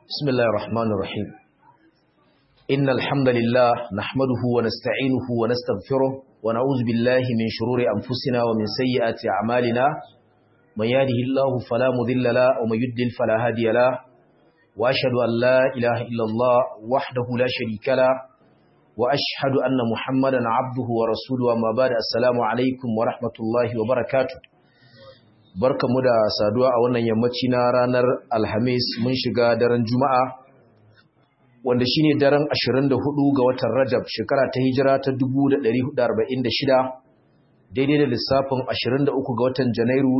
بسم الله الرحمن الرحيم إن الحمد لله نحمده ونستعينه ونستغفره ونعوذ بالله من شرور أنفسنا ومن سيئات أعمالنا من يهده الله فلا مضل له ومن يضلل فلا هادي له وأشهد أن لا إله إلا الله وحده لا شريك له وأشهد أن محمدا عبده ورسوله وما بعد السلام عليكم ورحمة الله وبركاته barkamu da saduwa a wannan yammaci na ranar alhamis mun shiga daren juma'a wanda shine daren 24 ga watan rajab shekara ta hijira ta 1446 daidai da lissafin 23 ga watan janairu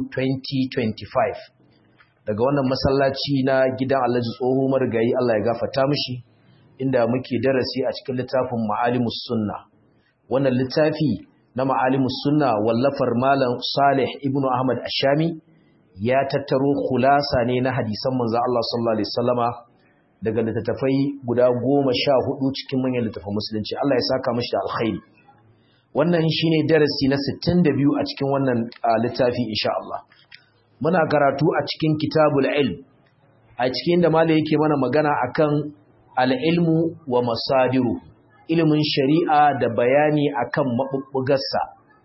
2025 daga wannan masallaci na gidan alhaji tsoho marigayi allah ya gafata mishi inda muke darasi a cikin littafin ma'alimus sunna wannan littafi na ma'alimus sunna wallafar malam Salih ibn Ahmad Ashami ya tattaro khulasa ne na hadisan manzo Allah sallallahu alaihi wasallama daga littattafai guda 14 cikin manyan littattafan musulunci Allah ya saka mishi da alkhairi wannan shine darasi na 62 a cikin wannan littafi insha Allah muna karatu a cikin kitabul ilm a cikin da malai yake mana magana akan al-ilmu wa masadiru ilimin shari'a da bayani akan maɓuɓɓugarsa.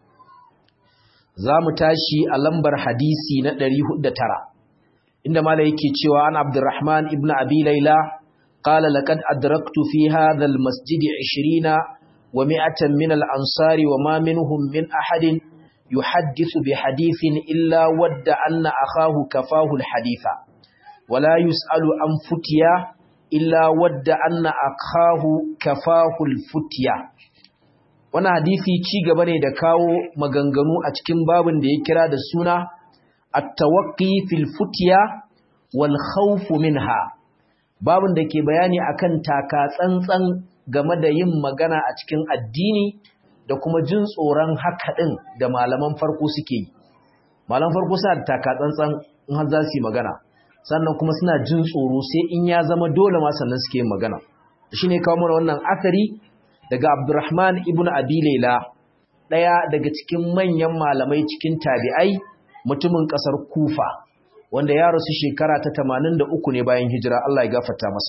Za mu tashi a lambar hadisi na 409, inda mala yake cewa an Abdurrahman ibn Abi Laila, ƙala laƙad adraktu fi hadhal masjidi ishirina wa mi'atan min al'ansari wa ma minhum min ahadin yuhaddisu bi hadithin illa wadda anna akahu kafahu haditha wala yus'alu an futiya illa wadda anna akahu kafahul futiya wannan hadisi ci gaba ne da kawo maganganu a cikin babin da ya kira da suna at-tawaqqi fil futiya wal khawf minha babin da ke bayani akan taka tsantsan game da yin magana a cikin addini da kuma jin tsoron haka din da malaman farko suke yi malaman farko suna da taka tsantsan in har za su yi magana sannan kuma suna jin tsoro sai in ya zama dole ma sannan suke yin magana shi ne kawo mana wannan akari daga abdurrahman ibn abi laila ɗaya daga cikin manyan malamai cikin tabi'ai mutumin ƙasar kufa wanda ya rasu shekara ta tamanin da uku ne bayan hijira Allah ya gafarta masa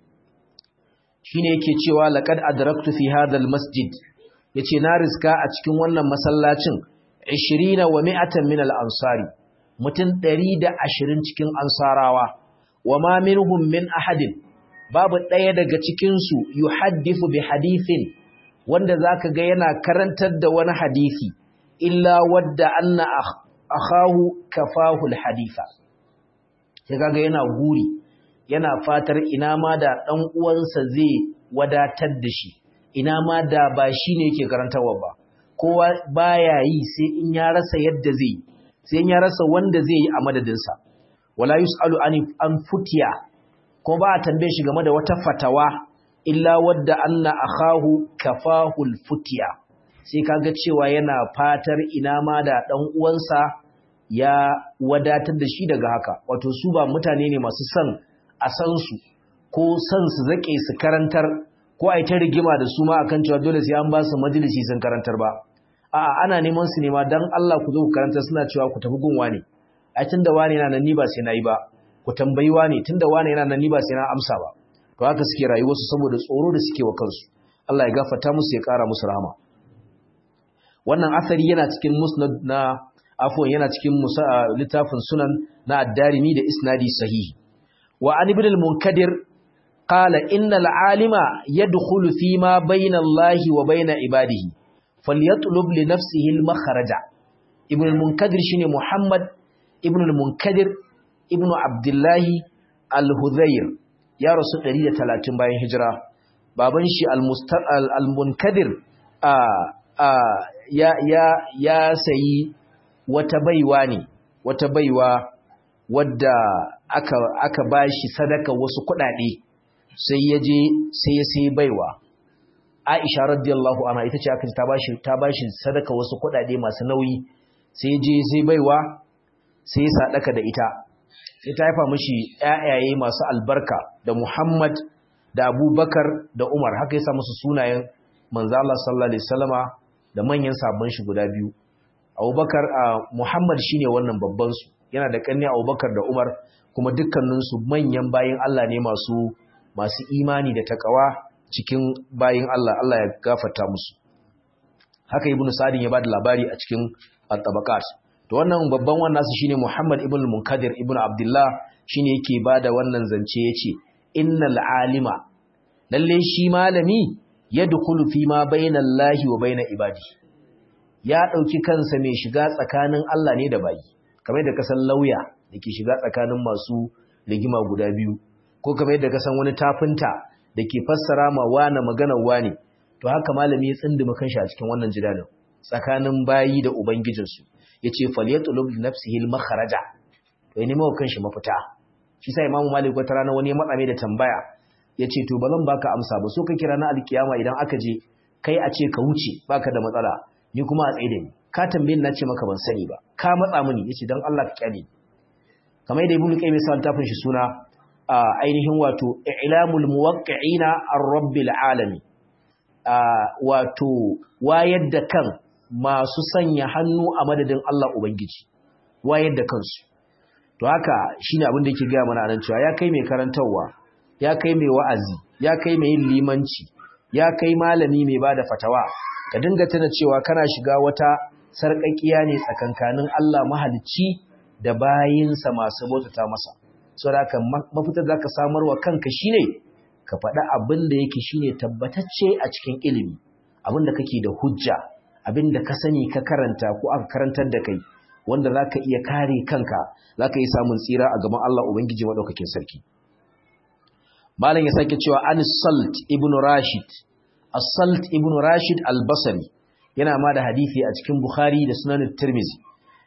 shi ne yake cewa laƙad adraktu fi hadal masjid ya ce na riska a cikin wannan masallacin 20 wa mi'atan min al-ansari mutum ɗari da ashirin cikin ansarawa wa ma minhum min ahadin babu ɗaya daga cikinsu yu haddifu bi hadithin wanda zaka ga yana karantar da wani hadisi illa wadda anna akhahu kafahu alhaditha sai kaga yana guri yana fatar ina ma da ɗan uwansa zai wadatar da shi ina ma da ba shine yake karantarwa ba kowa baya yi sai in ya rasa yadda zai yi sai ya rasa wanda zai yi a madadinsa wala yus'alu an futiya ko ba a tambaye shi game da wata fatawa illa wadda anna akhahu kafahu futiya sai kaga cewa yana fatar ina ma da dan uwansa ya wadatar da shi daga haka wato su ba mutane ne masu son a san su ko son su zake su karantar ko ai ta rigima da su ma akan cewa dole sai an ba su majalisi sun karantar ba a'a ana neman su nema dan Allah ku zo ku karanta suna cewa ku tafi gunwa ne ai tunda wani yana nan ni ba sai nayi ba ku tambayi wani tunda wani yana nan ni ba sai na amsa ba to haka suke rayuwar su saboda tsoro da suke wa kansu Allah ya gafarta musu ya kara musu rahama wannan asari yana cikin musnad na afwan yana cikin littafin sunan na ad-darimi da isnadi sahihi wa an ibn al-munkadir qala innal alima yadkhulu fi ma bayna Allah wa bayna ibadihi falyatlub li nafsihi al-makhraja ibn al-munkadir shine muhammad ibn al-munkadir ibn abdullah al-hudhayr ya rasu 130 bayan hijira baban shi al-munkadir a a ya ya ya sayi wata baiwa ne wata baiwa wadda aka aka bashi sadaka wasu kuɗaɗe sai ya je sai ya sayi baiwa Aisha radiyallahu anha ita ce aka ta bashi ta bashi sadaka wasu kuɗaɗe masu nauyi sai je sai baiwa sai ya sadaka da ita sai ta haifa mishi ƴaƴaye masu albarka da Muhammad da Abubakar da Umar haka ya sa musu sunayen manzo Allah sallallahu alaihi wasallama da manyan sabon shi guda biyu Abubakar Muhammad shine wannan babban su yana da kanni Abubakar da Umar kuma dukkaninsu manyan bayin Allah ne masu masu imani da takawa cikin bayin Allah Allah ya gafarta musu haka ibnu sa'din ya bada labari a cikin at-tabaqat to wannan babban wannan su shine Muhammad ibn Munkadir ibn Abdullah shine yake bada wannan zance yace innal alima lalle shi malami yadkhulu fi ma bainallahi wa baina ibadi ya dauki kansa mai shiga tsakanin Allah ne da bayi kamar da kasan lauya dake shiga tsakanin masu rigima guda biyu ko kamar yadda kasan wani tafinta dake fassara ma wani maganar wani to haka malami ya tsindima kanshi a cikin wannan jidalin tsakanin bayi da ubangijinsu yace falyatlub li nafsihi al-makhraja to ne mawa kanshi mafita shi sai imamu malik wata rana wani ya matsa mai da tambaya yace to bazan baka amsa ba so ka kira na alkiyama idan aka je kai a ce ka wuce baka da matsala ni kuma a tsaye da ni ka tambaye ni nace maka ban sani ba ka matsa mini yace dan Allah ka kyale kamar da ibnu qayyim sai tafin shi suna ainihin wato i'lamul muwaqqi'ina ar-rabbil alamin wato wayar da kan masu sanya hannu a madadin Allah Ubangiji wayar da kansu to haka shine abin da yake gaya mana nan cewa ya kai mai karantarwa ya kai mai wa'azi ya kai mai yin limanci ya kai malami mai bada fatawa ka dinga tana cewa kana shiga wata sarƙaƙiya ne tsakankanin Allah mahalicci da bayinsa masu bautata masa saboda haka mafitar da ka samar wa kanka shine ka faɗa abin da yake shine tabbatacce a cikin ilimi abin da kake da hujja abin da ka sani ka karanta ko aka karantar da kai wanda za ka iya kare kanka za ka yi samun tsira a gaban Allah Ubangiji maɗaukakin sarki. Malam ya sake cewa an salt ibn Rashid, as-salt ibn Rashid al-Basri yana ma da hadithi a cikin Bukhari da sunan Tirmizi.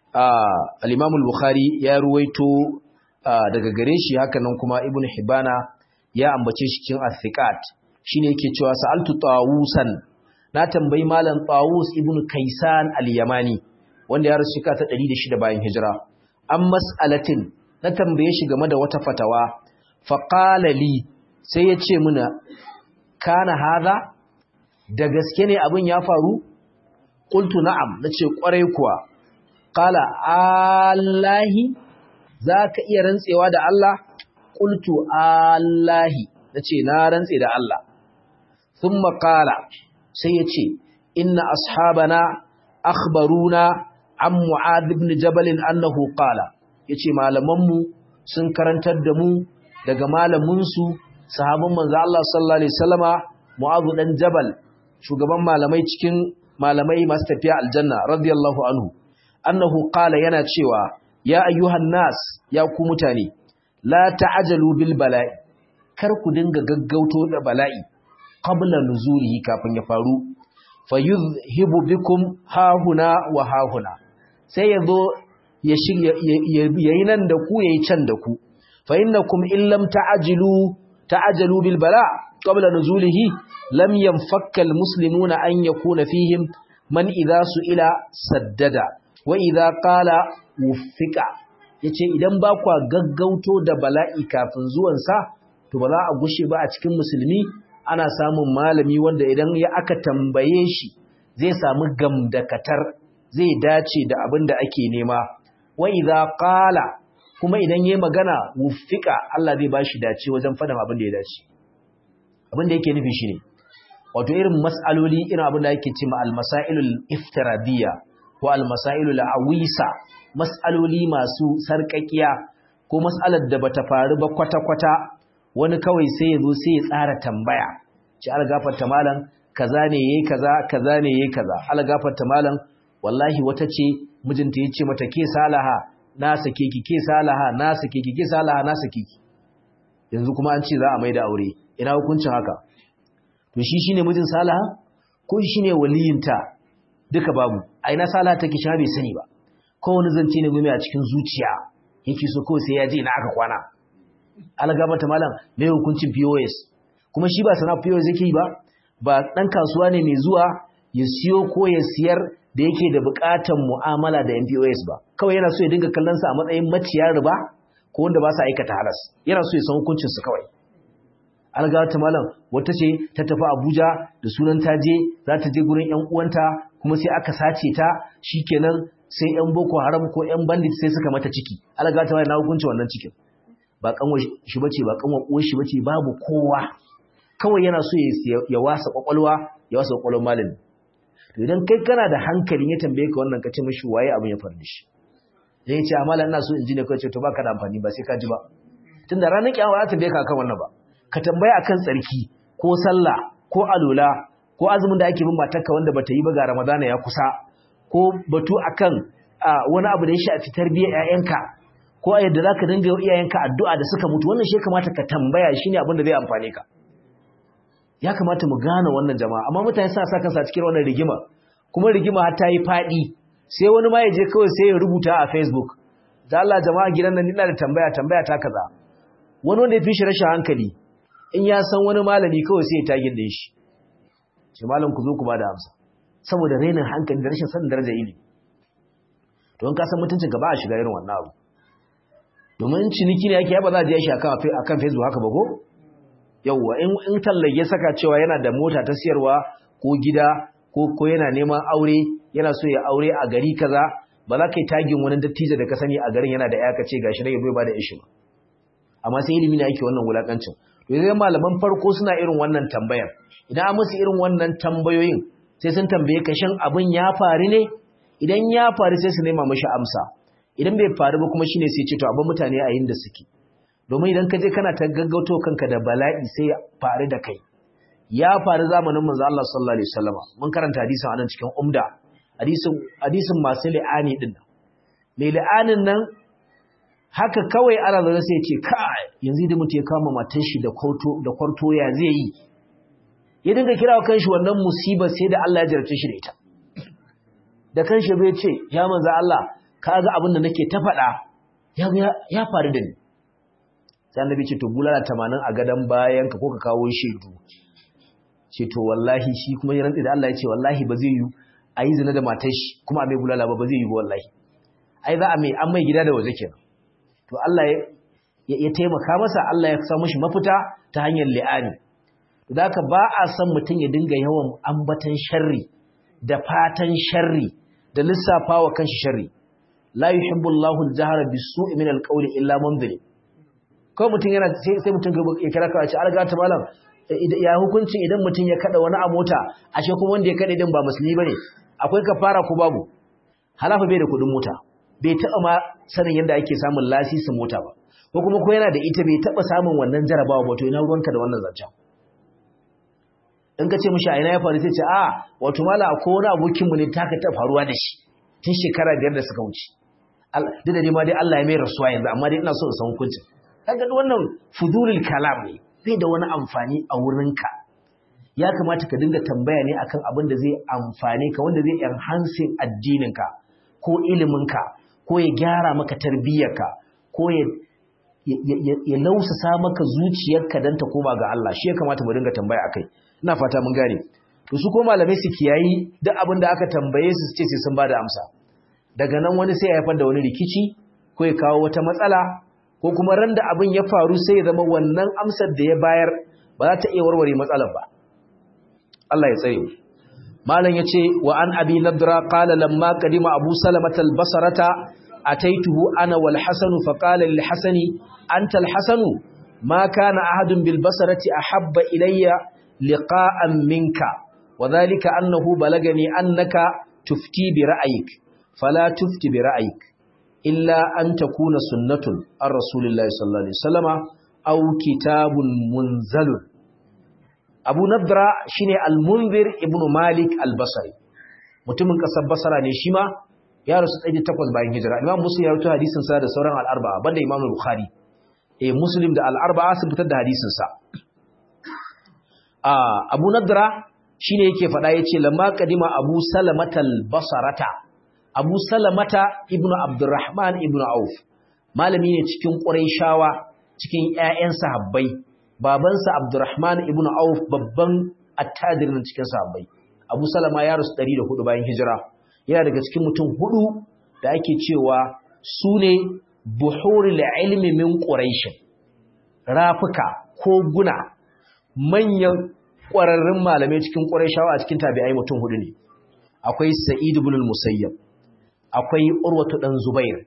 Al-Imam al-Bukhari ya ruwaito daga gare shi hakanan kuma Ibn Hibana ya ambace shi cikin Athiqat shine yake cewa sa'altu Tawusan na tambayi malam Tawus ibn Kaisan al-Yamani wanda ya rasu shekara ta 106 bayan hijira an mas'alatin na tambaye shi game da wata fatawa fa qala li sai ya ce muna kana hadha da gaske ne abin ya faru qultu na'am nace kwarai kuwa qala allahi zaka iya rantsewa da Allah qultu allahi nace na rantse da Allah thumma qala sai ya ce inna ashabana akhbaruna an mu'adh ibn jabal annahu qala yace malamanmu sun karantar da mu daga malamin su sahabban manzo Allah sallallahu alaihi wasallama mu'adh dan jabal shugaban malamai cikin malamai masu tafiya aljanna radiyallahu anhu annahu qala yana cewa ya ayyuhan nas ya ku mutane la ta'jalu bil bala'i kar ku dinga gaggauto da bala'i qabla nuzulihi kafin ya faru fayuzhibu bikum hahuna wa hahuna sai yazo ya shirya yayi nan da ku yayi can da ku fa innakum in lam ta'jilu ta'jalu bil bala qabla nuzulihi lam yanfakka al muslimuna an yakuna fihim man idha su'ila saddada wa idha qala wufika yace idan ba kwa gaggauto da bala'i kafin zuwan sa to ba za a gushe ba a cikin musulmi ana samun malami wanda idan ya aka tambaye shi zai samu gamdakatar zai dace da abin da ake nema wa idza qala kuma idan yayi magana wufika Allah zai bashi dace wajen faɗin abin da ya dace abin da yake nufi shine wato irin mas'aloli irin abin da yake cewa al-masailul iftiradiyya ko al-masailul awisa mas'aloli masu sarƙaƙiya ko mas'alar da bata faru ba kwata-kwata wani kawai sai ya zo sai ya tsara tambaya ci algafarta malam kaza ne yayi kaza kaza ne yayi kaza algafarta malam wallahi wata ce mijinta ya ce mata ke salaha na sake ki ke salaha na sake ki ke salaha na sake ki yanzu kuma an ce za a mai da aure ina hukuncin haka to shi shine mijin salaha ko shine waliyinta duka babu a ina salaha take shi bai sani ba ko wani zance ne gumi a cikin zuciya yake so kawai sai ya je ina aka kwana algabata malam mai hukuncin POS kuma shi ba sana POS yake yi ba ba dan kasuwa ne mai zuwa ya siyo ko ya siyar da yake da bukatan mu'amala da MPOS ba kawai yana so ya dinga kallon sa a matsayin maciyar riba ko wanda ba sa aikata halas yana so ya san hukuncin su kawai algabata malam wata ce ta tafi Abuja da sunan ta je za ta je gurin ƴan uwanta kuma sai aka sace ta shikenan sai ƴan Boko Haram ko ƴan bandit sai suka mata ciki algabata malam na hukuncin wannan cikin ba kanwa shi bace ba kanwa uwar shi bace babu kowa kawai yana so ya wasa kwakwalwa ya wasa kwakwalwar malami to idan kai kana da hankalin ya tambaye ka wannan ka ce mishi waye abin ya faru shi dan ya ce amala ina so in ji ne kai ce to baka da amfani ba sai ka ji ba tunda ranar kiyama za ta tambaye ka akan wannan ba ka tambaya akan tsarki ko sallah ko alula ko azumin da ake bin matarka wanda bata yi ba ga ramadana ya kusa ko batu akan wani abu da ya shafi tarbiyyar ƴaƴanka ko a yadda zaka dinga yi iyayenka addu'a da suka mutu wannan shi kamata ka tambaya shine abin da zai amfane ka ya kamata mu gane wannan jama'a amma mutane suna sa kansa cikin wannan rigima kuma rigima har ta yi faɗi sai wani ma ya je kawai sai ya rubuta a Facebook da Allah jama'a gidan nan ina da tambaya tambaya ta kaza wani wanda ya fi shi rashin hankali in ya san wani malami kawai sai ya tagin da shi ce malam ku zo ku bada amsa saboda rainin hankali da rashin sanin darajar ilimi to in ka san mutuncin ka ba a shiga irin wannan abu domin ciniki ne yake ba za a je shi akan akan Facebook haka ba ko yauwa in tallage saka cewa yana da mota ta siyarwa ko gida ko ko yana neman aure yana so ya aure a gari kaza ba za ka yi tagin wani dattijo da ka sani a garin yana da ya ka ce gashi ne bai ba da ishi ba amma sai ilimi ne ake wannan wulakancin to yanzu malaman farko suna irin wannan tambayar idan an musu irin wannan tambayoyin sai sun tambaye ka shin abin ya faru ne idan ya faru sai su nema mashi amsa idan bai faru ba kuma shine sai ce to abin mutane a yin da suke domin idan ka je kana ta gaggauto kanka da bala'i sai ya faru da kai ya faru zamanin manzo Allah sallallahu alaihi wasallam mun karanta hadisin anan cikin umda hadisin hadisin masu li'ani din nan mai li'anin nan haka kawai ana zaune sai ya ce kai yanzu da mutum ya kama matar shi da kwarto da kwarto ya zai yi ya dinga kira wa kanshi wannan musiba sai da Allah ya jarabce shi da ita da kanshi bai ce ya manzo Allah ka ga abin da nake ta faɗa ya ya faru da ni sai annabi ce to bulala 80 a gadan bayan ka ko ka kawo shaidu ce to wallahi shi kuma ya rantsi da Allah ya ce wallahi ba zai yi a yi zina da matar shi kuma a mai bulala ba ba zai yi ba wallahi ai za a mai an mai gida da waje kenan to Allah ya ya taimaka masa Allah ya samu shi mafita ta hanyar li'ani to da haka ba a san mutum ya dinga yawan ambatan sharri da fatan sharri da lissafawa kanshi sharri la yuhibbu Allahu al-jahra bis-su'i min al-qawli illa man zalim ko mutum yana sai mutum ya kira kawai ce alga ta malam ya hukunci idan mutum ya kada wani a mota ashe kuma wanda ya kada din ba musulmi bane akwai kafara ko babu halafa bai da kudin mota bai taba ma sanin yadda ake samun lasisin mota ba ko kuma ko yana da ita bai taba samun wannan jarabawa ba to ina ruwanka da wannan zancen in ka ce mishi a ina ya faru sai ce a wato mala akwai wani abokin mu ne taka ta faruwa da shi tun shekara biyar da suka wuce duk da dai ma dai Allah ya mai rasuwa yanzu amma dai ina so in san hukuncin kaga wannan fudulul kalam ne bai da wani amfani a wurinka ya kamata ka dinga tambaya ne akan abin da zai amfane ka wanda zai enhancing addininka ko iliminka ko ya gyara maka tarbiyyarka ko ya ya lausasa maka zuciyarka dan ta koma ga Allah shi ya kamata mu dinga tambaya akai ina fata mun gane to su ko malamai su kiyayi duk abin da aka tambaye su su ce sai sun bada amsa daga nan wani sai ya haifar da wani rikici ko ya kawo wata matsala ko kuma ran da abin ya faru sai ya zama wannan amsar da ya bayar ba za ta iya warware matsalar ba Allah ya tsare malam yace wa an abi nadra qala lamma qadima abu salamah al-basrata ataituhu ana wal hasan fa qala lil hasani anta al hasan ma kana ahadun bil basrati ahabba ilayya liqa'an minka وذلك أنه بلغني أنك تفتي برأيك فلا تفتي برأيك إلا أن تكون سنة الرسول الله صلى الله عليه وسلم أو كتاب منزل أبو نضرة شيني المنذر ابن مالك البصري mutumin kasar basara ne shi ma ya rasu ɗaya takwas bayan hijira imam muslim ya rubuta hadisin sa da sauran al'arba'a banda imam bukhari eh muslim da al'arba'a sun fitar da hadisin sa a abu nadra shine yake faɗa yace lamma kadima abu salamatal basarata Abu Salamata ibn Abdurrahman ibn Auf malami ne cikin Qurayshawa cikin ƴaƴan sahabbai babansa Abdurrahman ibn Auf babban attajirin cikin sahabbai Abu Salama ya rasu 104 bayan hijira yana daga cikin mutum hudu da ake cewa sune buhurul ilmi min Quraysh rafuka ko guna manyan ƙwararrun malamai cikin Qurayshawa a cikin tabi'ai mutum hudu ne akwai Sa'id ibn al-Musayyab akwai urwatu dan zubair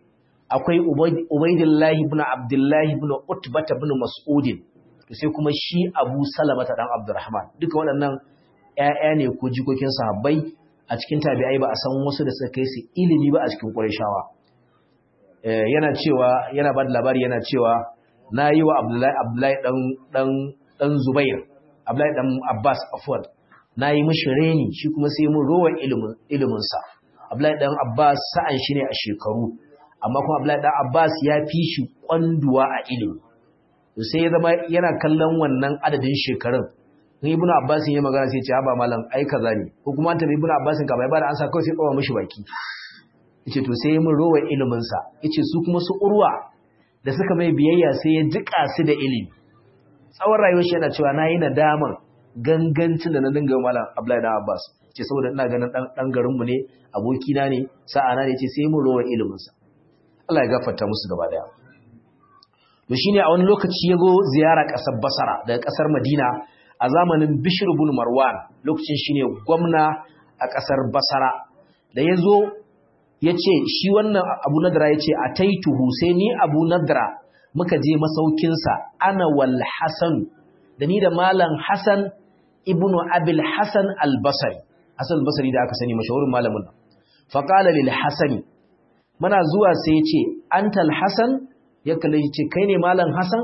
akwai ubaidillahi ibn abdullahi ibn utbah ibn mas'ud sai kuma shi abu salama ta dan abdurrahman duka waɗannan ƴaƴa ne ko jikokin sahabbai a cikin tabi'ai ba a san wasu da suka kai su ilimi ba a cikin qurayshawa yana cewa yana ba da labari yana cewa na yi wa abdullahi abdullahi dan dan dan zubair abdullahi dan abbas afwan na yi mishi reni shi kuma sai mun rowa ilimin ilimin sa abdullahi dan abbas sa'an shi ne a shekaru amma kuma abdullahi dan abbas ya fi shi kwanduwa a ilimi sai ya zama yana kallon wannan adadin shekarun in ibnu abbas ya magana sai ya ce haba malam ai kaza ne ko kuma ta ibnu abbas ka bai ba da ansa kawai sai kawo mishi baki yace to sai mun rowa ilimin sa yace su kuma su urwa da suka mai biyayya sai ya jika su da ilimi tsawon rayuwar shi yana cewa nayi nadaman gangancin da na dinga malam Abdullahi da Abbas ce saboda ina ganin dan dan garin mu ne aboki na ne sa'a na ne ce sai mun rowa ilimin sa Allah ya gafarta musu gaba daya to shine a wani lokaci yazo ziyara kasar Basra daga kasar Madina a zamanin Bishr ibn Marwan lokacin shine gwamna a kasar Basra da yazo ya ce shi wannan abu nadra ya ce a taituhu sai ni abu nadra muka je masaukinsa ana wal hasan da ni da malam hasan ibnu abil hasan albasari hasan albasari da aka sani mashahurin malamin nan faƙala lil hasani muna zuwa sai ya ce antal hasan ya kalle ya ce kai ne malam hasan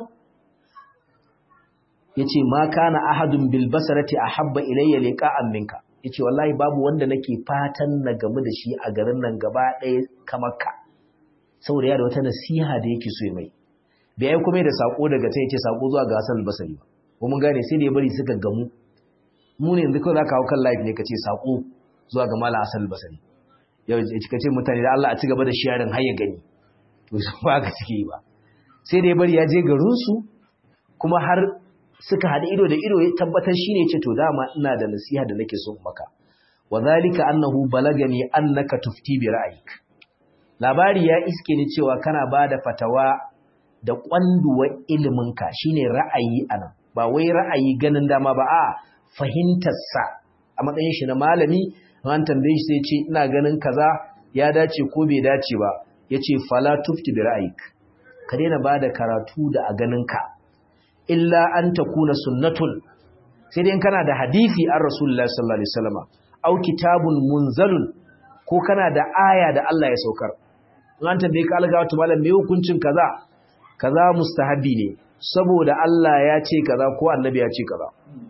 ya ce ma kana ahadun bil basarati ahabba ilayya liqa'an minka ya ce wallahi babu wanda nake fatan na gamu da shi a garin nan gaba ɗaya kamar ka saboda ya da wata nasiha da yake so ya mai bai ai kuma da sako daga ta yace sako zuwa ga Hassan al-Basri ba ko mun gane sai da ya bari suka gamu mu ne yanzu kawai zaka hawo kan live ne kace sako zuwa ga Malam Hassan al-Basri yau ka ce mutane da Allah a ci gaba da sharing har ya gani to su ba ka cike ba sai da ya bari ya je garin su kuma har suka haɗa ido da ido ya tabbatar shi ne ce to dama ina da nasiha da nake so maka wa zalika annahu balagani annaka tufti bi ra'ayik labari ya iske ni cewa kana bada fatawa da kwanduwa iliminka shine ra'ayi anan ba wai ra'ayi ganin dama ba a fahimtar sa a matsayin shi na malami an tambaye shi sai ce ina ganin kaza ya dace ko bai dace ba yace fala tufti bi ra'ayik ka daina bada karatu da a ganinka ka illa an takuna sunnatun sai dai kana da hadisi an Rasulullah sallallahu alaihi wasallam au kitabun munzalun ko kana da aya da Allah ya saukar in an tambaye ka alga wata malam me hukuncin kaza kaza mustahabi ne saboda Allah ya ce kaza ko annabi ya ce kaza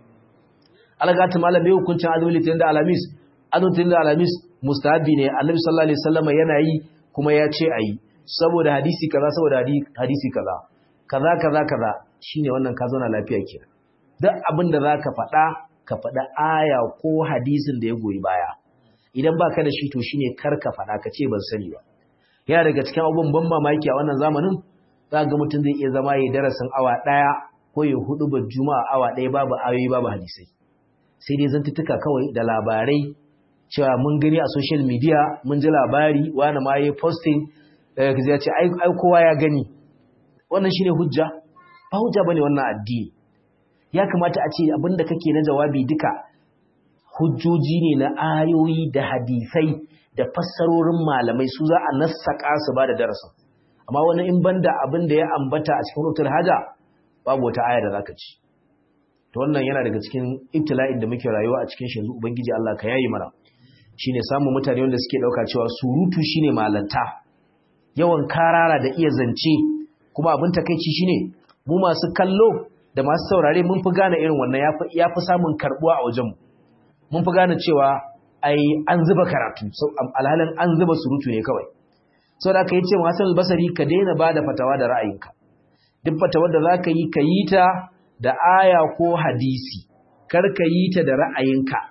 alga ta malam me hukuncin azumi litin da alamis azumi da alamis mustahabi ne annabi sallallahu alaihi wasallam yana yi kuma ya ce ayi saboda hadisi kaza saboda hadisi kaza kaza kaza kaza shine wannan ka zauna lafiya ke duk abin da za ka faɗa ka faɗa aya ko hadisin da ya goyi baya idan ba ka da shi to shine kar ka faɗa ka ce ban sani ba yana daga cikin abubuwan ban mamaki a wannan zamanin za ga mutum zai iya zama ya darasin awa ɗaya ko ya hudu ba juma'a awa ɗaya babu ayoyi babu hadisai sai dai zantuttuka kawai da labarai cewa mun gani a social media mun ji labari wani ma ya posting ya ce ai kowa ya gani wannan shine hujja ba hujja bane wannan addini ya kamata a ce abinda kake na jawabi duka hujjoji ne na ayoyi da hadisai da fassarorin malamai su za a nassaka su ba da darasin amma wani in banda abin da ya ambata a cikin rutul haja babu wata aya da zaka ci to wannan yana daga cikin ibtila'in da muke rayuwa a cikin shi yanzu ubangiji Allah ka yayi mana shine samun mutane wanda suke dauka cewa surutu shine malanta yawan karara da iya zance kuma abin takeici shine mu masu kallo da masu saurare mun fi gane irin wannan ya fi samun karbuwa a wajenmu mun fi gane cewa ai an zuba karatu alhalin an zuba surutu ne kawai sau da aka yi ce masu albasari ka daina ba da fatawa da ra'ayinka duk fatawar da za ka yi ka yi ta da aya ko hadisi kar ka yi ta da ra'ayinka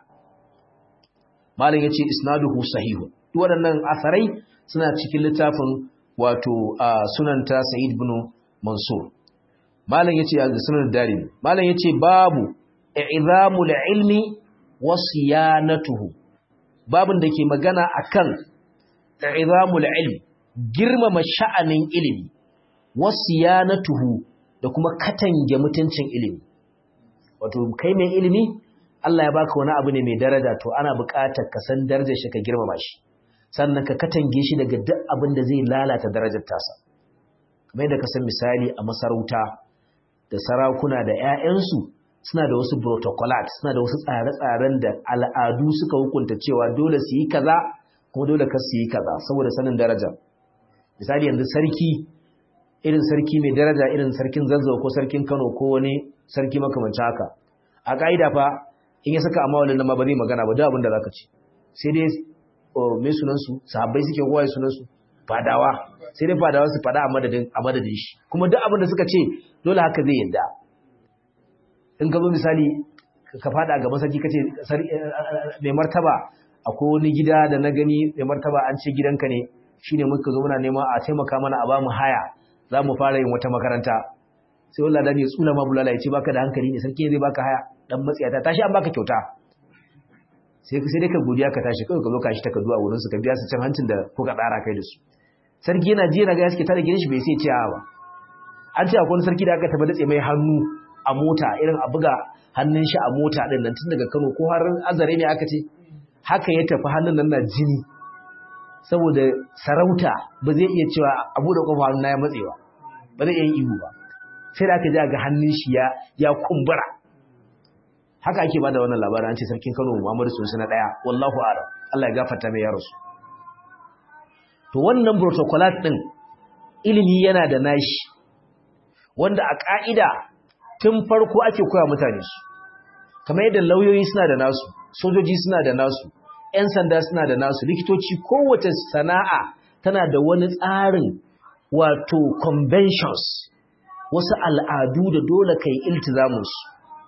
malin ya ce isnaduhu sahihu duk waɗannan asarai suna cikin littafin wato sunanta sa'id bin mansur malam yace a sunan darimi malam yace babu i'zamul ilmi wa siyanatuhu babun da ke magana akan i'zamul ilmi girmama sha'anin ilimi wa siyanatuhu da kuma katange mutuncin ilimi wato kai mai ilimi Allah ya baka wani abu ne mai daraja to ana buƙatar ka san darajar shi ka girmama shi sannan ka katange shi daga duk abin da zai lalata darajar tasa kamar yadda ka san misali a masarauta da sarakuna da 'ya'yansu suna da wasu protocolat suna da wasu tsare-tsaren da al'adu suka hukunta cewa dole su yi kaza kuma dole ka su yi kaza saboda sanin daraja misali yanzu sarki irin sarki mai daraja irin sarkin zazzau ko sarkin kano ko wani sarki makamancin haka a ka'ida fa in ya saka amma wannan ma ba zai magana ba duk abin da zaka ci sai dai mai sunansu sahabbai suke kowa sunansu fadawa sai dai fadawa su fada a madadin a madadin shi kuma duk abin da suka ce dole haka zai yadda in ka zo misali ka fada ga masarki kace mai martaba akwai wani gida da na gani mai martaba an ce gidanka ne shine muka zo muna neman a taimaka mana a bamu haya za mu fara yin wata makaranta sai wallahi da ne tsula ma bulala ya ce baka da hankali ne sarki zai baka haya dan matsiyata tashi an baka kyauta sai sai dai ka godiya ka tashi kawai ka zo ka shi takardu a wurin su ka biya su can hancin da kuka tsara kai da su sarki yana ji yana ga yaske tare gidan shi bai sai ce ba an ce akwai wani sarki da aka taba datse mai hannu a mota irin a buga hannun shi a mota din nan tun daga Kano ko har azare ne aka ce haka ya tafi hannun nan na jini saboda sarauta ba zai iya cewa a bude kofa hannun ya matsewa ba zai iya yin ihu ba sai da aka ji ga hannun shi ya ya kumbura haka ake bada wannan labarin an ce sarkin Kano Muhammadu Sunusi na daya wallahu a'lam Allah ya gafarta mai ya rasu to wannan protocolat din ilimi yana da nashi wanda a ka'ida tun farko ake koya mutane su kamar yadda lauyoyi suna da nasu sojoji suna da nasu ƴan sanda suna da nasu likitoci kowace sana'a tana da wani tsarin wato conventions wasu al'adu da dole kai iltizamin su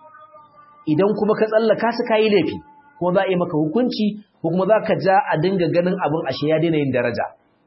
idan kuma ka tsallaka su kayi laifi kuma za a yi maka hukunci ko kuma za ka ja a dinga ganin abin ashe ya daina yin daraja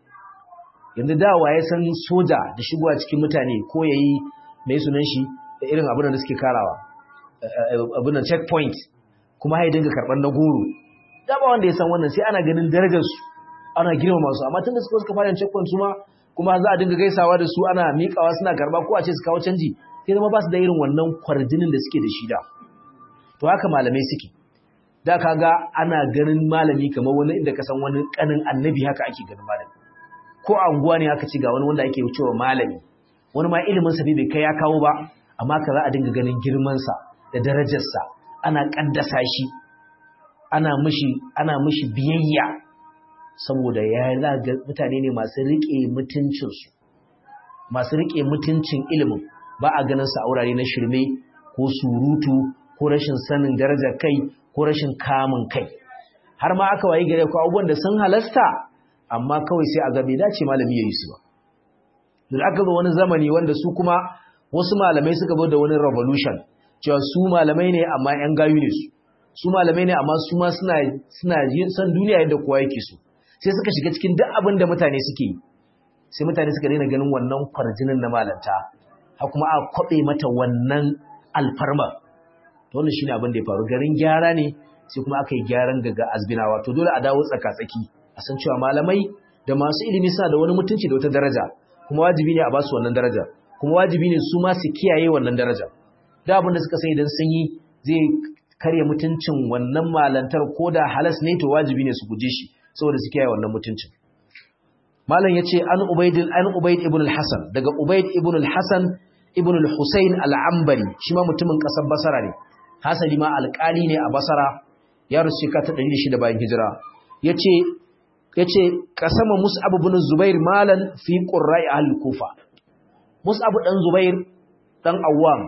yanzu dawa ya san soja da shigowa cikin mutane ko ya yi mai sunan shi da irin abin da suke karawa abin da checkpoint kuma ya dinga karɓar na goro da ba wanda ya san wannan sai ana ganin darajarsu ana girmama su amma tun da suka suka fara checkpoint su ma kuma za a dinga gaisawa da su ana miƙawa suna karɓa ko a ce su kawo canji sai zama ba su da irin wannan kwarjinin da suke da shi da to haka malamai suke da kaga ana ganin malami kamar wani inda ka san wani kanin annabi haka ake ganin malami ko a unguwa ne aka ci ga wani wanda ake wucewa malami wani ma ilimin sa bai kai ya kawo ba amma ka za a dinga ganin girman sa da darajar sa ana kaddasa shi ana mishi ana mishi biyayya saboda ya ga mutane ne masu rike mutuncin su masu rike mutuncin ilimin ba a ganin sa a wurare na shirme ko surutu ko rashin sanin darajar kai ko rashin kamun kai har ma aka wayi gare ku abubuwan da sun halasta amma kawai sai a ga bai dace malami yayi su ba dan aka zo wani zamani wanda su kuma wasu malamai suka zo da wani revolution cewa su malamai ne amma yan gayu ne su su malamai ne amma su ma suna suna san duniya yadda kowa yake so sai suka shiga cikin duk abin da mutane suke yi sai mutane suka daina ganin wannan kwarjinin na malanta har kuma a kwabe mata wannan alfarma to wannan shine abin da ya faru garin gyara ne sai kuma aka yi gyaran daga azbinawa to dole a dawo tsaka-tsaki a san cewa malamai da masu ilimi suna da wani mutunci da wata daraja kuma wajibi ne a ba su wannan daraja kuma wajibi ne su ma su kiyaye wannan daraja da abin da suka sai idan sun yi zai karya mutuncin wannan malantar ko da halas ne to wajibi ne su guje shi saboda su kiyaye wannan mutuncin malam yace an ubayd an ubayd ibn al-hasan daga ubayd ibn al-hasan ibn al-husayn al-ambari shi ma mutumin kasar basara ne hasali ma alƙali ne a basara ya rusu ka ta 106 bayan hijira yace yace kasama mus'ab ibn zubair malan fi qurra'i al-kufa mus'ab dan zubair dan awwam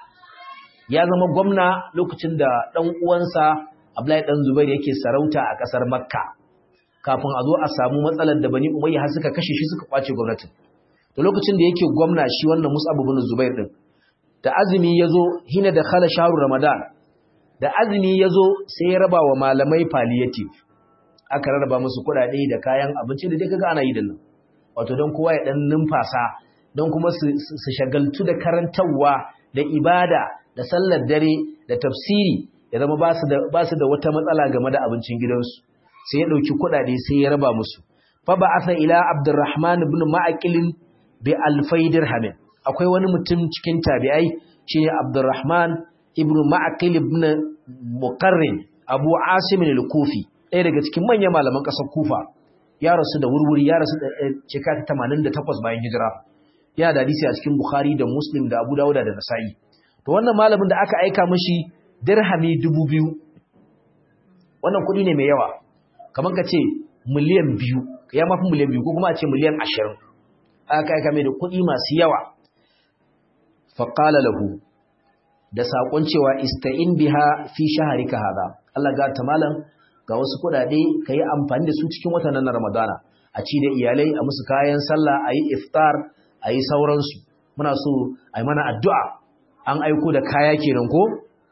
ya zama gwamna lokacin da dan uwansa abdullahi dan zubair yake sarauta a kasar makka kafin a zo a samu matsalar da bani umayya har suka kashe shi suka kwace gwamnatin to lokacin da yake gwamna shi wannan mus'ab ibn zubair din da azumi yazo hina da khala shahru ramadan da azumi yazo sai ya raba wa malamai palliative aka rarraba musu kuɗaɗe da kayan abinci da dai kaga ana yi da nan wato don kowa ya dan numfasa don kuma su shagaltu da karantarwa da ibada da sallar dare da tafsiri ya zama ba su da ba su da wata matsala game da abincin gidansu sai ya dauki kuɗaɗe sai ya raba musu fa ba'atha ila abdurrahman ibn ma'aqil bi alfai dirhamin akwai wani mutum cikin tabi'ai shine abdurrahman ibn ma'aqil ibn muqarrin abu asim al-kufi ɗaya daga cikin manyan malaman ƙasar kufa ya rasu da wurwuri ya rasu da shekara 88 bayan hijira yana da hadisi a cikin Bukhari da Muslim da Abu Dawud da Nasa'i to wannan malamin da aka aika mishi dirhami 2000 wannan kuɗi ne mai yawa kamar ka ce miliyan biyu ya mafi miliyan biyu ko kuma a ce miliyan ashirin aka aika mai da kuɗi masu yawa faƙala lahu da saƙon cewa ista'in biha fi shaharika hada Allah ga ta malam ga wasu kuɗaɗe ka yi amfani da su cikin watan na Ramadana a ci da iyalai a musu kayan sallah a yi iftar a yi sauransu muna so a yi mana addu'a an aiko da kaya kenan ko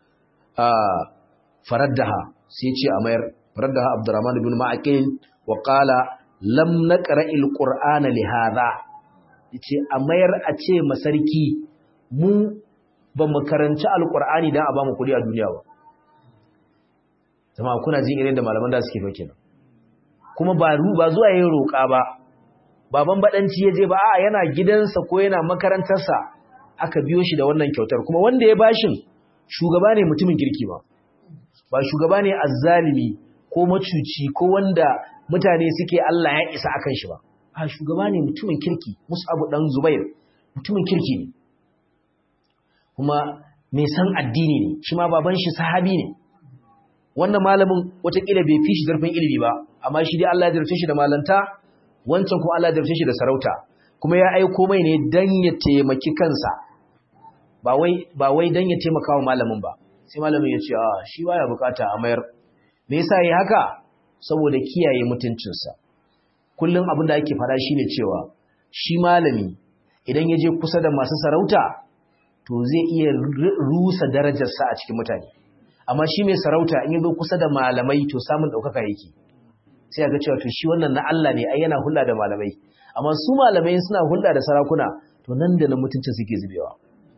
faraddaha sai ce a mayar faraddaha Abdurrahman ibn Ma'aqil wa qala lam naqra'il qur'ana li hadha yace a mayar a ce masarki mu ba mu karanci alqur'ani dan a ba mu kudi a duniya ba jama'a kuna jin irin da malaman da suke fake nan kuma ba ba zuwa yin roƙa ba baban badanci yaje ba a yana gidansa ko yana makarantarsa aka biyo shi da wannan kyautar kuma wanda ya bashin shugaba ne mutumin kirki ba ba shugaba ne azzalimi ko macuci ko wanda mutane suke Allah ya isa akan shi ba a shugaba ne mutumin kirki Mus'ab dan Zubair mutumin kirki ne kuma mai san addini ne shi ma baban shi sahabi ne wannan malamin watakila bai fi shi zarfin ilimi ba amma shi dai Allah ya zarfe shi da malanta wancan kuma Allah ya zarfe shi da sarauta kuma ya aiko mai ne dan ya taimaki kansa ba wai ba wai dan ya taimaka wa malamin ba sai malamin ya ce a shi baya bukata a mayar me yasa yi haka saboda kiyaye mutuncinsa kullum abin da ake fara shine cewa shi malami idan ya je kusa da masu sarauta to zai iya rusa darajarsa a cikin mutane amma shi mai sarauta in ya zo kusa da malamai to samun ɗaukaka yake sai ga cewa to shi wannan na Allah ne ai yana hulɗa da malamai amma su malamai suna hulɗa da sarakuna to nan da nan mutuncin suke zubewa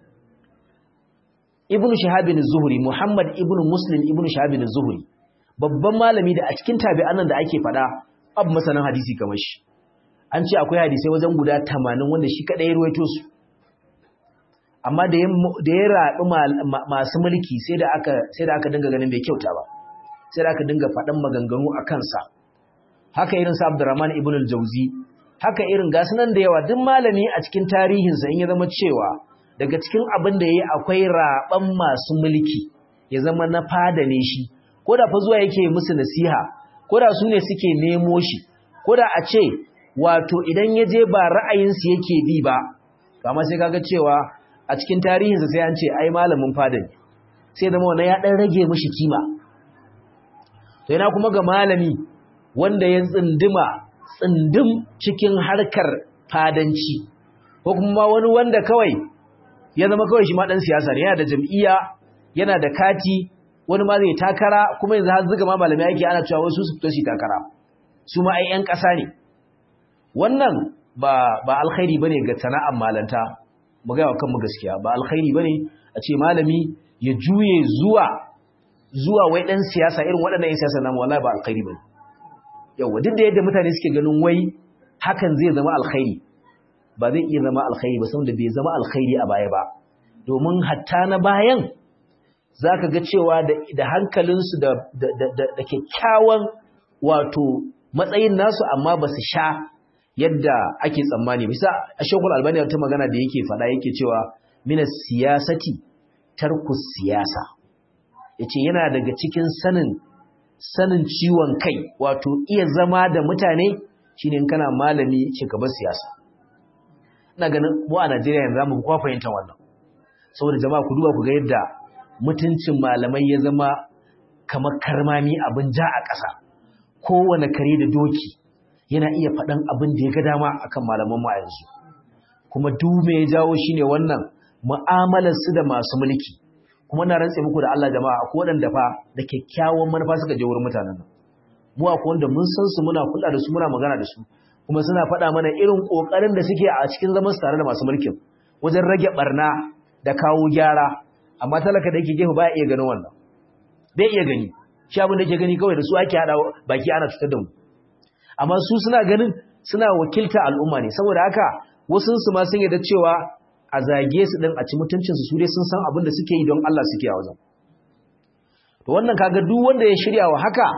ibnu shahabin zuhri muhammad ibnu muslim ibnu shahabin zuhri babban malami da a cikin tabi'an nan da ake fada abu masanan hadisi kamar shi an ce akwai hadisai wajen guda 80 wanda shi kadai ya ruwaito su amma da ya da ya rabi masu mulki sai da aka sai da aka dinga ganin bai kyauta ba sai da aka dinga fadan maganganu a kansa haka irin sa Abdurrahman ibn al-Jawzi haka irin gasu nan da yawa duk malami a cikin tarihinsa in ya zama cewa daga cikin abin da yayi akwai raban masu mulki ya zama na fada ne shi ko da fa zuwa yake musu nasiha ko da su ne suke nemo shi ko da a ce wato idan ya je ba ra'ayinsu yake bi ba kama sai kaga cewa a cikin tarihinsa sai an ce ai malamin fada ne sai zama wannan ya dan rage mishi kima to yana kuma ga malami wanda ya tsindima tsindim cikin harkar fadanci ko kuma wani wanda kawai ya zama kawai shi ma dan siyasa ne yana da jam'iyya yana da kati wani ma zai takara kuma yanzu har zuga ma malamai yake ana cewa wasu su fito su takara su ma ai ƴan ƙasa ne wannan ba ba alkhairi bane ga sana'ar malanta mu ga kanmu gaskiya ba alkhairi bane a ce malami ya juye zuwa zuwa wai dan siyasa irin waɗannan ƴan siyasa namu wallahi ba alkhairi bane yawa duk da yadda mutane suke ganin wai hakan zai zama alkhairi ba zai iya zama alkhairi ba saboda bai zama alkhairi a baya ba domin hatta na bayan za ka ga cewa da hankalinsu da kyakkyawan wato matsayin nasu amma ba su sha yadda ake tsammani bisa a shekul albani ta magana da yake faɗa yake cewa mina siyasati tarkus siyasa ya ce yana daga cikin sanin sanin ciwon kai wato iya zama da mutane shine kana malami ce ka bar siyasa ina ganin mu a Najeriya yanzu mu kwa fahimta wannan saboda jama'a ku duba ku ga yadda mutuncin malamai ya zama kamar karmami abin ja a ƙasa kowane kare da doki yana iya faɗan abin da ya ga dama akan malaman mu a yanzu kuma duk me ya jawo shine wannan mu'amalar su da masu mulki kuma na rantse muku da Allah jama'a akwai waɗanda fa da kyakkyawan manufa suka je wurin mutanen nan mu akwai wanda mun san su muna kula da su muna magana da su kuma suna faɗa mana irin ƙoƙarin da suke a cikin zaman su tare da masu mulkin wajen rage barna da kawo gyara amma talaka da yake gefe baya iya ganin wannan bai iya gani shi abin da yake gani kawai da su ake hada baki ana cutar da mu amma su suna ganin suna wakilta al'umma ne saboda haka wasu su ma sun yarda cewa a zage su din a ci mutuncin su su dai sun san abin da suke yi don Allah suke a wajen to wannan kaga duk wanda ya shirya wa haka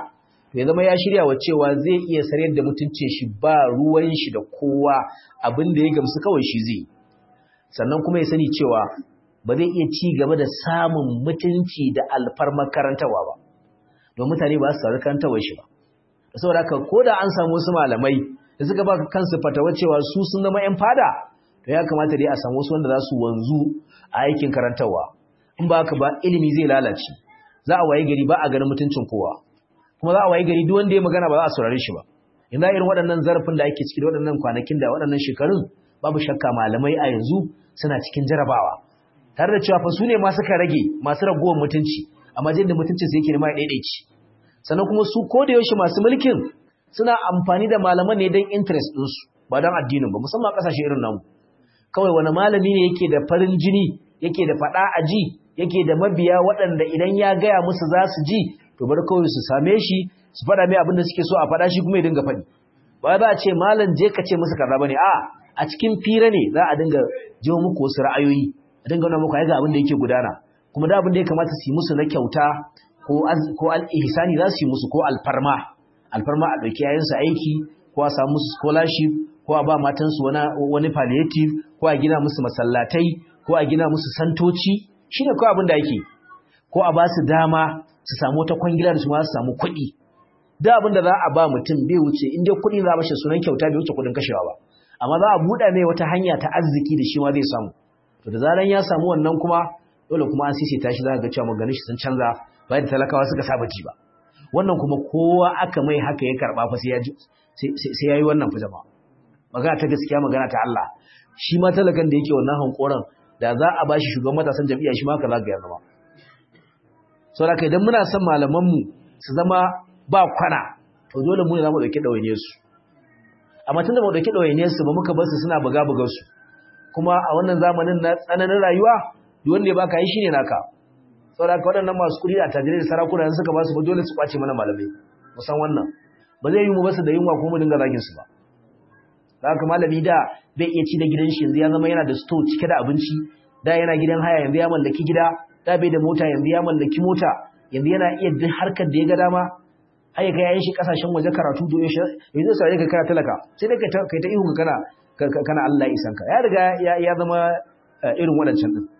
ya zama ya shirya wa cewa zai iya sarayar da mutuncin shi ba ruwan shi da kowa abin da ya gamsu kawai shi zai sannan kuma ya sani cewa ba zai iya ci gaba da samun mutunci da alfarmar karantawa ba don mutane ba su sauri karantawar shi ba da saboda haka ko da an samu wasu malamai da suka ba kansu fatawa cewa su sun zama yan fada to ya kamata dai a samu wasu wanda za su wanzu a aikin karantarwa in ba haka ba ilimi zai lalace za a waye gari ba a ganin mutuncin kowa kuma za a waye gari duk wanda ya magana ba za a saurare shi ba yanzu irin waɗannan zarafin da ake ciki da waɗannan kwanakin da waɗannan shekarun babu shakka malamai a yanzu suna cikin jarabawa tare da cewa fa su ne ma suka rage masu ragowar mutunci amma jin da mutuncin su yake nema ya daidaici sannan kuma su ko da yaushe masu mulkin suna amfani da malaman ne don interest ɗinsu ba don addinin ba musamman a ƙasashe irin namu kawai wani malami ne yake da farin jini yake da faɗa a ji yake da mabiya waɗanda idan ya gaya musu za su ji to bari kawai su same shi su faɗa mai abin da suke so a faɗa shi kuma ya dinga faɗi ba za a ce malam je ka ce musu kaza bane a a cikin fira ne za a dinga jiwo muku wasu ra'ayoyi a dinga nuna muku ai ga abin da yake gudana kuma da abin da ya kamata su yi musu na kyauta ko ko al-ihsani za su yi musu ko alfarma alfarma a ɗauki yayansu aiki ko a samu musu scholarship ko a ba matansu wani wani palliative ko a gina musu masallatai ko a gina musu santoci shine ko abin da yake ko a ba su dama su samu wata kwangila da su ma su samu kuɗi da abin da za a ba mutum bai wuce in dai kuɗi za a bashi sunan kyauta bai wuce kuɗin kashewa ba amma za a buɗa mai wata hanya ta arziki da shi ma zai samu to da zaran ya samu wannan kuma dole kuma an sisita shi za ga cewa maganin shi sun canza bayan da talakawa suka saba ji ba wannan kuma kowa aka mai haka ya karɓa fa sai ya sai ya yi wannan fa jama'a magana ta gaskiya magana ta Allah shi ma talakan da yake wannan hankoran da za a bashi shugaban matasan jam'iyya shi ma haka za ga ya zama saboda idan muna son malamanmu su zama ba kwana to dole mu ne za mu ɗauki ɗawainiyar su amma tun da mu ɗauki ɗawainiyar su ba muka bar su suna buga buga su kuma a wannan zamanin na tsananin rayuwa duk wanda ya baka yi shine naka saboda haka waɗannan masu kuɗi da tajirai da sarakuna in suka ba su ba dole su kwace mana malamai mu san wannan ba zai yi mu basu da yunwa ko mu dinga zagin su ba da haka malami da bai iya ci da gidan shi yanzu ya zama yana da store cike da abinci da yana gidan haya yanzu ya mallaki gida da bai da mota yanzu ya mallaki mota yanzu yana iya duk harkar da ya ga dama har ya kai yayin shi kasashen waje karatu da yaushe yanzu sai ka kana talaka sai dai kai ta kai ta ihu kana kana Allah ya isanka ya riga ya zama irin wadancan din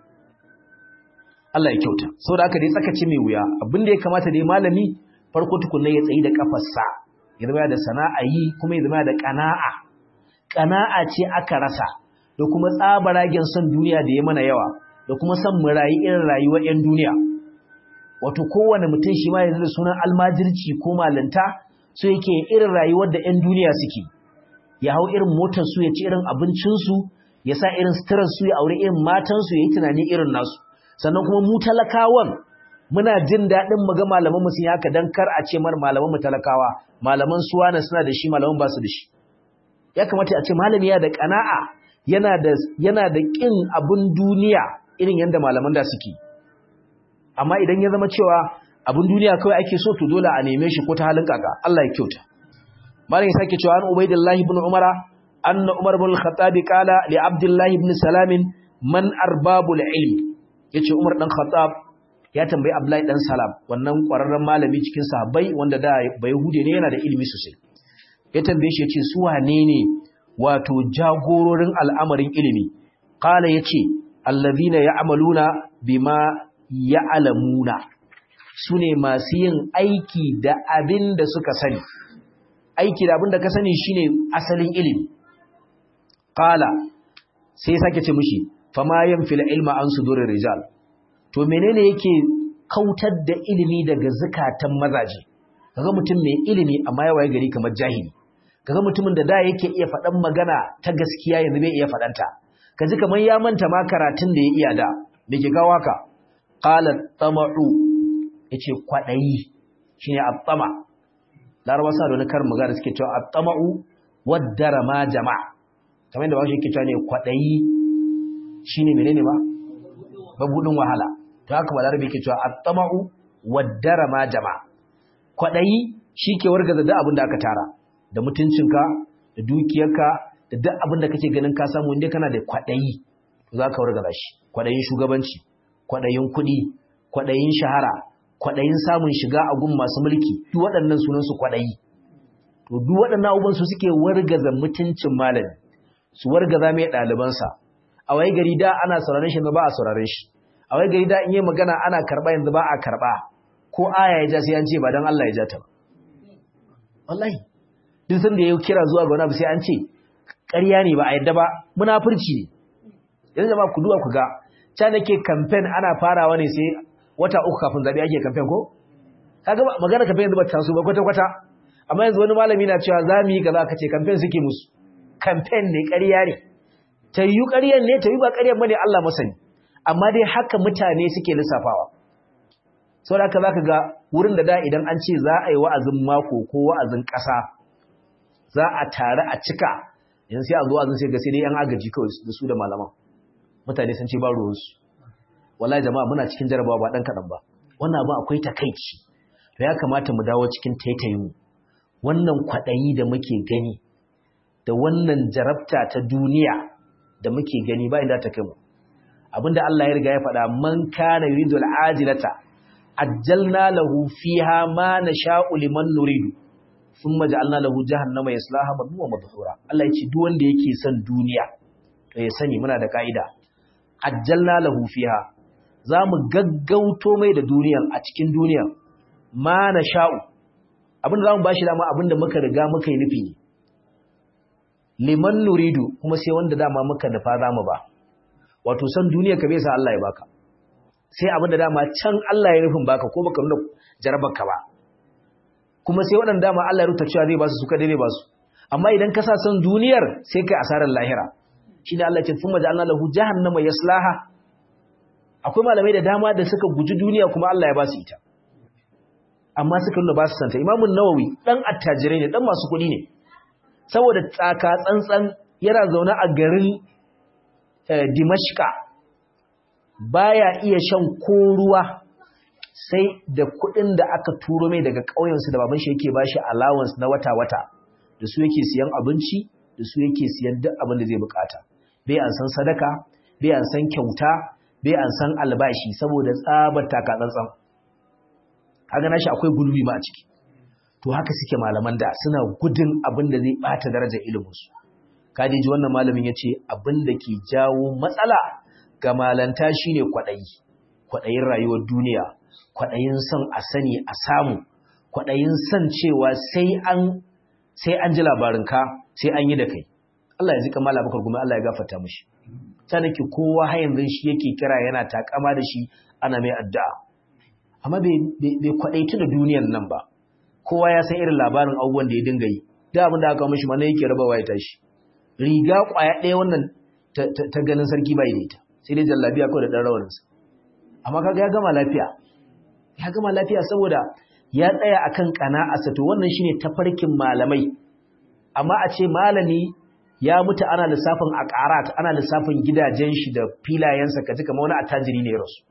Allah ya kyauta saboda haka dai tsakace mai wuya abin da ya kamata dai malami farko tukunna ya tsayi da kafarsa ya zama da sana'a yi kuma ya zama da kana'a kana'a ce aka rasa da kuma tsabaragen son duniya da ya mana yawa da kuma son mu rayu irin rayuwar 'yan duniya wato kowane mutum shi ma yanzu da sunan almajirci ko malanta so yake irin rayuwar da 'yan duniya suke ya hau irin motar su ya ci irin abincinsu ya sa irin suturar su ya aure irin matansu ya yi tunani irin nasu sannan kuma mu talakawan muna jin daɗin mu ga malaman mu sun yi haka dan kar a ce mar malaman mu talakawa malaman suwana suna da shi malaman ba su da shi ya kamata a ce malami ya da kana'a yana da yana da kin abun duniya irin yanda malaman da suke amma idan ya zama cewa abun duniya kawai ake so to dole a neme shi ko ta halin kaka Allah ya kyauta malam ya sake cewa an ubaidillahi ibn umara anna umar ibn al-khattab qala li abdullahi ibn salam man arbabul ilm yace umar dan khattab ya tambayi abdullahi dan salam wannan kwararren malami cikin sahabbai wanda da bai hude ne yana da ilimi sosai ya tambaye shi yace su wane ne wato jagororin al'amarin ilimi qala yace allazina ya'maluna bima ya'lamuna sune masu yin aiki da abin da suka sani aiki da abin da ka sani shine asalin ilimi qala sai sake ce mishi fama yanfil ilma an sudurir rijal to menene yake kautar da ilimi daga zakatan mazaje kaga mutum mai ilimi amma ya waye gari kamar jahili kaga mutumin da da yake iya faɗan magana ta gaskiya yanzu bai iya faɗanta kaji kamar ya manta ma karatun da ya iya da me ke kawo haka qala tama'u yace kwadayi shine at-tama larabawa sa da wani karin magana suke cewa at-tama'u waddara ma jama'a kamar yadda bashi yake cewa ne kwadayi shine menene ba babudin wahala to haka balarabe yake cewa at-tama'u waddara ma jama'a kwadayi shike wargaza da abin da aka tara da mutuncinka da dukiyarka da duk abin da kake ganin ka samu inda kana da kwadayi to zaka wargaza shi kwadayin shugabanci kwadayin kuɗi kwadayin shahara kwaɗayin samun shiga a gun masu mulki duk waɗannan sunansu kwaɗayi to duk waɗannan abubuwan su suke wargaza mutuncin malami su wargaza mai ɗalibansa a wai gari da ana sauraron shi ba a sauraron shi a wai gari da in yi magana ana karɓa yanzu ba a karɓa ko aya ya ja sai an ce ba don Allah ya ja ta ba wallahi duk sanda ya kira zuwa ga wani abu sai an ce ƙarya ne ba a yadda ba munafurci ne yanzu jama'a ku duba ku ga ta nake campaign ana farawa ne sai wata uku kafin zabe ake campaign ko kaga magana campaign yanzu ba ta so ba kwata kwata amma yanzu wani malami na cewa za mu yi kaza kace campaign suke musu campaign ne ƙarya ne ta yi ƙaryan ne ta yi ba ƙaryan bane Allah masani amma dai haka mutane suke lissafawa saboda haka zaka ga wurin da da idan an ce za a yi wa'azin mako ko wa'azin ƙasa za a tare a cika yanzu sai a zo wa'azin sai ga sai dai yan agaji kawai da su da malaman mutane sun ce ba ruwansu wallahi jama'a muna cikin jarabawa ba dan kadan ba wannan abu akwai takeici to ya kamata mu dawo cikin taitayin wannan kwadayi da muke gani da wannan jarabta ta duniya da muke gani ba inda ta kai mu abinda Allah ya riga ya faɗa man kana yuridul ajilata ajjalna lahu fiha ma nasha'u liman nuridu thumma ja'alna lahu jahannama yaslaha madhuma madhura Allah ya ce duk wanda yake son duniya to ya sani muna da kaida ajjalna lahu fiha zamu gaggauto mai da duniyan a cikin duniyan ma nasha'u abinda zamu bashi dama abinda muka riga muka yi nufi ne liman nuridu kuma sai wanda dama muka nufa zamu ba wato san duniya ka bai sa Allah ya baka sai abinda dama can Allah ya nufin baka ko baka nuna jarabarka ba kuma sai waɗanda dama Allah ya rubuta cewa zai ba su suka dai ba su amma idan ka sa san duniyar sai kai asarar lahira shine Allah ya ce thumma ja'alna lahu jahannama yaslaha akwai malamai da dama da suka guji duniya kuma Allah ya ba su ita amma suka nuna ba su santa Imam Nawawi dan attajirai ne dan masu kuɗi ne saboda tsaka tsantsan yana zaune a garin Dimashqa baya iya shan ko ruwa sai da kuɗin da aka turo mai daga ƙauyensu da baban shi yake bashi allowance na wata-wata da su yake siyan abinci da su yake siyan duk abin da zai bukata bai an san sadaka bai an san kyauta bai an san albashi saboda tsabar taka tsantsan kaga nashi akwai gulbi ma a ciki to haka suke malaman da suna gudun abin da zai bata darajar ilimin su kaji ji wannan malamin yace abin da ke jawo matsala ga malanta shine kwadayi kwadayin rayuwar duniya kwadayin son a sani a samu kwadayin son cewa sai an sai an ji labarinka sai an yi da kai Allah ya zika mala bakar gumi Allah ya gafarta mishi ta nake kowa har yanzu shi yake kira yana takama da shi ana mai addu'a amma bai kwadaitu da duniyar nan ba kowa ya san irin labarin abubuwan da ya dinga yi da abin da aka mishi mana yake rabawa ya tashi riga kwaya ɗaya wannan ta ganin sarki bai da ita sai dai jallabiya kawai da ɗan rawaninsa amma kaga ya gama lafiya ya gama lafiya saboda ya tsaya akan qana'arsa to wannan shine tafarkin malamai amma a ce malami ya mutu ana lissafin aqarat ana lissafin gidajen shi da filayensa kaji kamar wani attajiri ne rasu